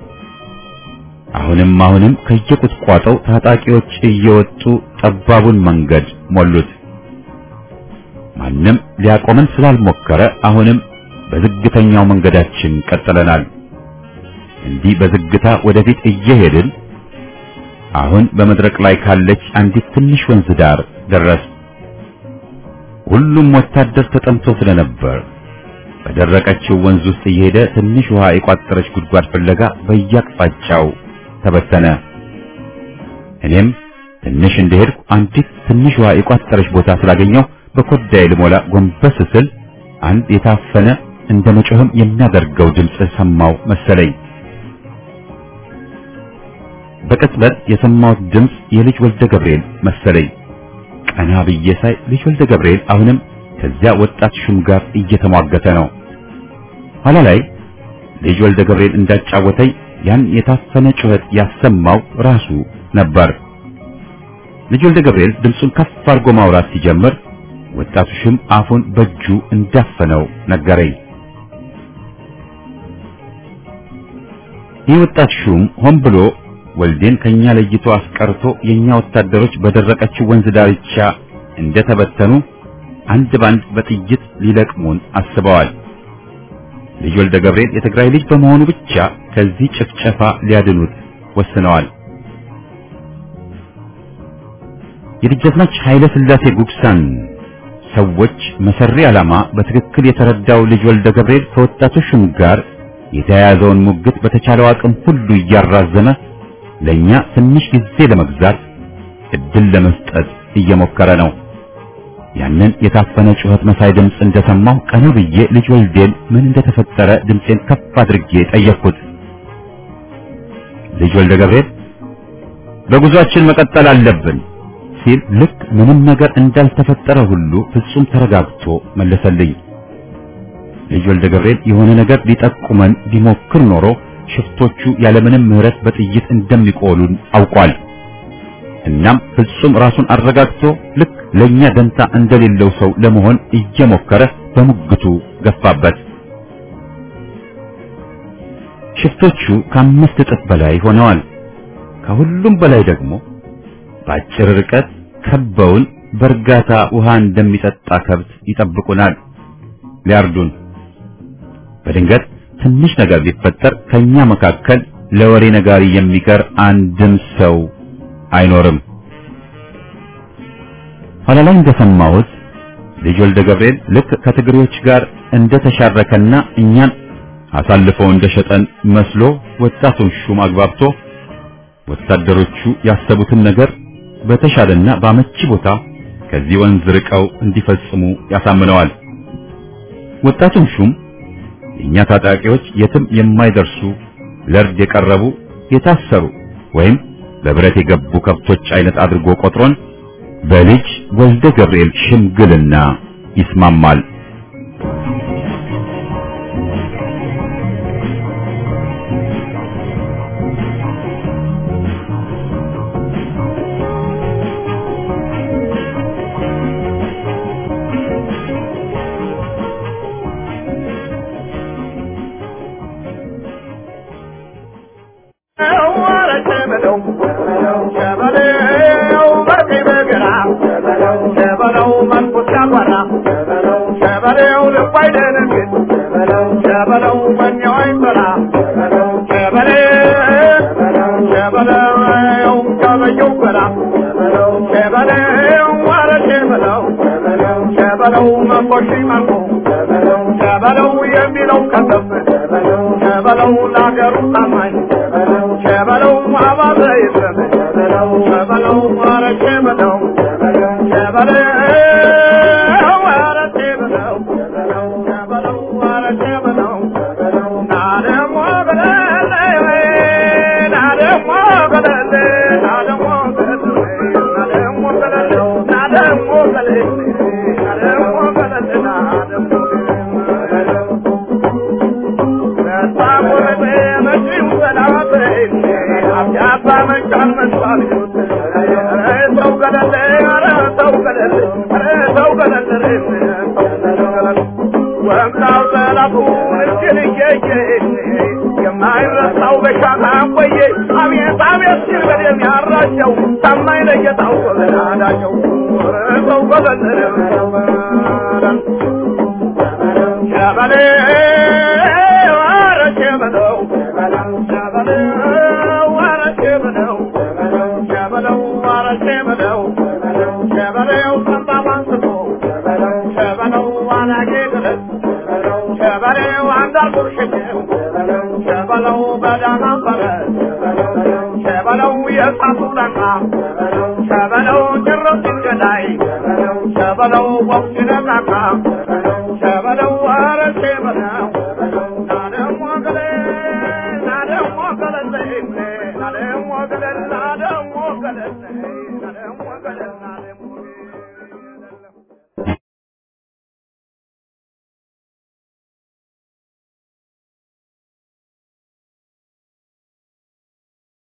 Speaker 1: አሁንም አሁንም ከየቁጥቋጦው ታጣቂዎች እየወጡ ጠባቡን መንገድ ሞሉት። ማንም ሊያቆመን ስላልሞከረ አሁንም በዝግተኛው መንገዳችን ቀጥለናል። እንዲህ በዝግታ ወደፊት እየሄድን አሁን በመድረቅ ላይ ካለች አንዲት ትንሽ ወንዝ ዳር ደረስ። ሁሉም ወታደር ተጠምቶ ስለነበር በደረቀችው ወንዝ ውስጥ እየሄደ ትንሽ ውሃ የቋጠረች ጉድጓድ ፍለጋ በየአቅጣጫው ተበተነ። እኔም ትንሽ እንደሄድኩ አንዲት ትንሽ ውሃ የቋጠረች ቦታ ስላገኘው በኮዳዬ ልሞላ ጎንበስ ስል አንድ የታፈነ እንደ መጮህም የሚያደርገው ድምፅ ሰማው መሰለኝ። በቅጽበት የሰማሁት ድምፅ የልጅ ወልደ ገብርኤል መሰለኝ። ቀና ብዬ ሳይ ልጅ ወልደ ገብርኤል አሁንም ከዚያ ወጣት ሹም ጋር እየተሟገተ ነው። ኋላ ላይ ልጅ ወልደ ገብርኤል እንዳጫወተኝ ያን የታፈነ ጩኸት ያሰማው ራሱ ነበር። ልጅ ወልደ ገብርኤል ድምፁን ከፍ አድርጎ ማውራት ሲጀምር ወጣቱ ሹም አፉን በእጁ እንዳፈነው ነገረኝ። ይህ ወጣት ሹም ሆን ብሎ ወልዴን ከኛ ለይቶ አስቀርቶ የኛ ወታደሮች በደረቀችው ወንዝ ዳርቻ እንደተበተኑ አንድ ባንድ በጥይት ሊለቅሙን አስበዋል። ልጅ ወልደ ገብርኤል የትግራይ ልጅ በመሆኑ ብቻ ከዚህ ጭፍጨፋ ሊያድኑት ወስነዋል። የደጃዝማች ኃይለ ሥላሴ ጉግሳን ሰዎች መሰሪ ዓላማ በትክክል የተረዳው ልጅ ወልደ ገብርኤል ከወጣቱ ሹም ጋር የተያያዘውን ሙግት በተቻለው አቅም ሁሉ እያራዘመ ለኛ ትንሽ ጊዜ ለመግዛት እድል ለመስጠት እየሞከረ ነው። ያንን የታፈነ ጩኸት መሳይ ድምፅ እንደሰማሁ ቀና ብዬ ልጅ ወልዴን ምን እንደተፈጠረ ድምፄን ከፍ አድርጌ ጠየቅኩት። ልጅ ወልደ ገብርኤል በጉዟችን መቀጠል አለብን ሲል ልክ ምንም ነገር እንዳልተፈጠረ ሁሉ ፍጹም ተረጋግቶ መለሰልኝ። ልጅ ወልደ ገብርኤል የሆነ ነገር ሊጠቁመን ቢሞክር ኖሮ ሽፍቶቹ ያለምንም ምሕረት በጥይት እንደሚቆሉን አውቋል። እናም ፍጹም ራሱን አረጋግቶ ልክ ለኛ ደንታ እንደሌለው ሰው ለመሆን እየሞከረ በሙግቱ ገፋበት። ሽፍቶቹ ከአምስት እጥፍ በላይ ሆነዋል። ከሁሉም በላይ ደግሞ በአጭር ርቀት ከበውን በእርጋታ ውሃ እንደሚጠጣ ከብት ይጠብቁናል ሊያርዱን። በድንገት ትንሽ ነገር ቢፈጠር ከኛ መካከል ለወሬ ነጋሪ የሚቀር አንድም ሰው አይኖርም። ኋላ ላይ እንደሰማሁት ልጅ ወልደ ገብርኤል ልክ ከትግሬዎች ጋር እንደተሻረከና እኛን አሳልፎ እንደሸጠን መስሎ ወጣቱን ሹም አግባብቶ ወታደሮቹ ያሰቡትን ነገር በተሻለና በአመቺ ቦታ ከዚህ ወንዝ ርቀው እንዲፈጽሙ ያሳምነዋል። ወጣቱን ሹም የእኛ ታጣቂዎች የትም የማይደርሱ ለእርድ የቀረቡ የታሰሩ ወይም በብረት የገቡ ከብቶች አይነት አድርጎ ቆጥሮን በልጅ ወልደ ገብርኤል ሽምግልና ይስማማል።
Speaker 6: ሸበለው የሚለው ከተፍ ሸበለው ለአገሩ ታማኝ ሸበለው አባዘ የለም ሸበለው ኧረ ሸበለው ሸበለው ኧረ ሸበለው ሸበለው ኧረ ሸበለው ና ደሞ ገለሌ ና ደሞ ገለሌ ና ደሞ ገለሌ ና ደሞ ገለሌ ና ደሞ ገለሌ ና ደሞ ገለሌ ና ደሞ የማይረሳው በሻታ ቆየ አቤት አቤት ሲል በደም ያራቸው ታማኝ ለጌታው ናዳቸው ሰው ገለለ ሸበሌ ኧረ ሸበለው ሸበለው ኧረ ሸበለው ሸበለው ኧረ ሸበለው ሸበለው ጠንባባ አንስቶ ሸበለው አናጌ ገለት ሸበለው አንዳርጉር ሽጌው ሸበለው በዳና ፈረስ ሸበለው የእሳቱ ለቃ ሸበለው ጭረት ገዳይ ሸበለው ወቅት ነቃቃ ሸበለው ኧረ ሸበለው ናደሞ ገለ ናደሞ ገለለ ናደሞ ገለል አደሞ ገለል አደሞ ገለል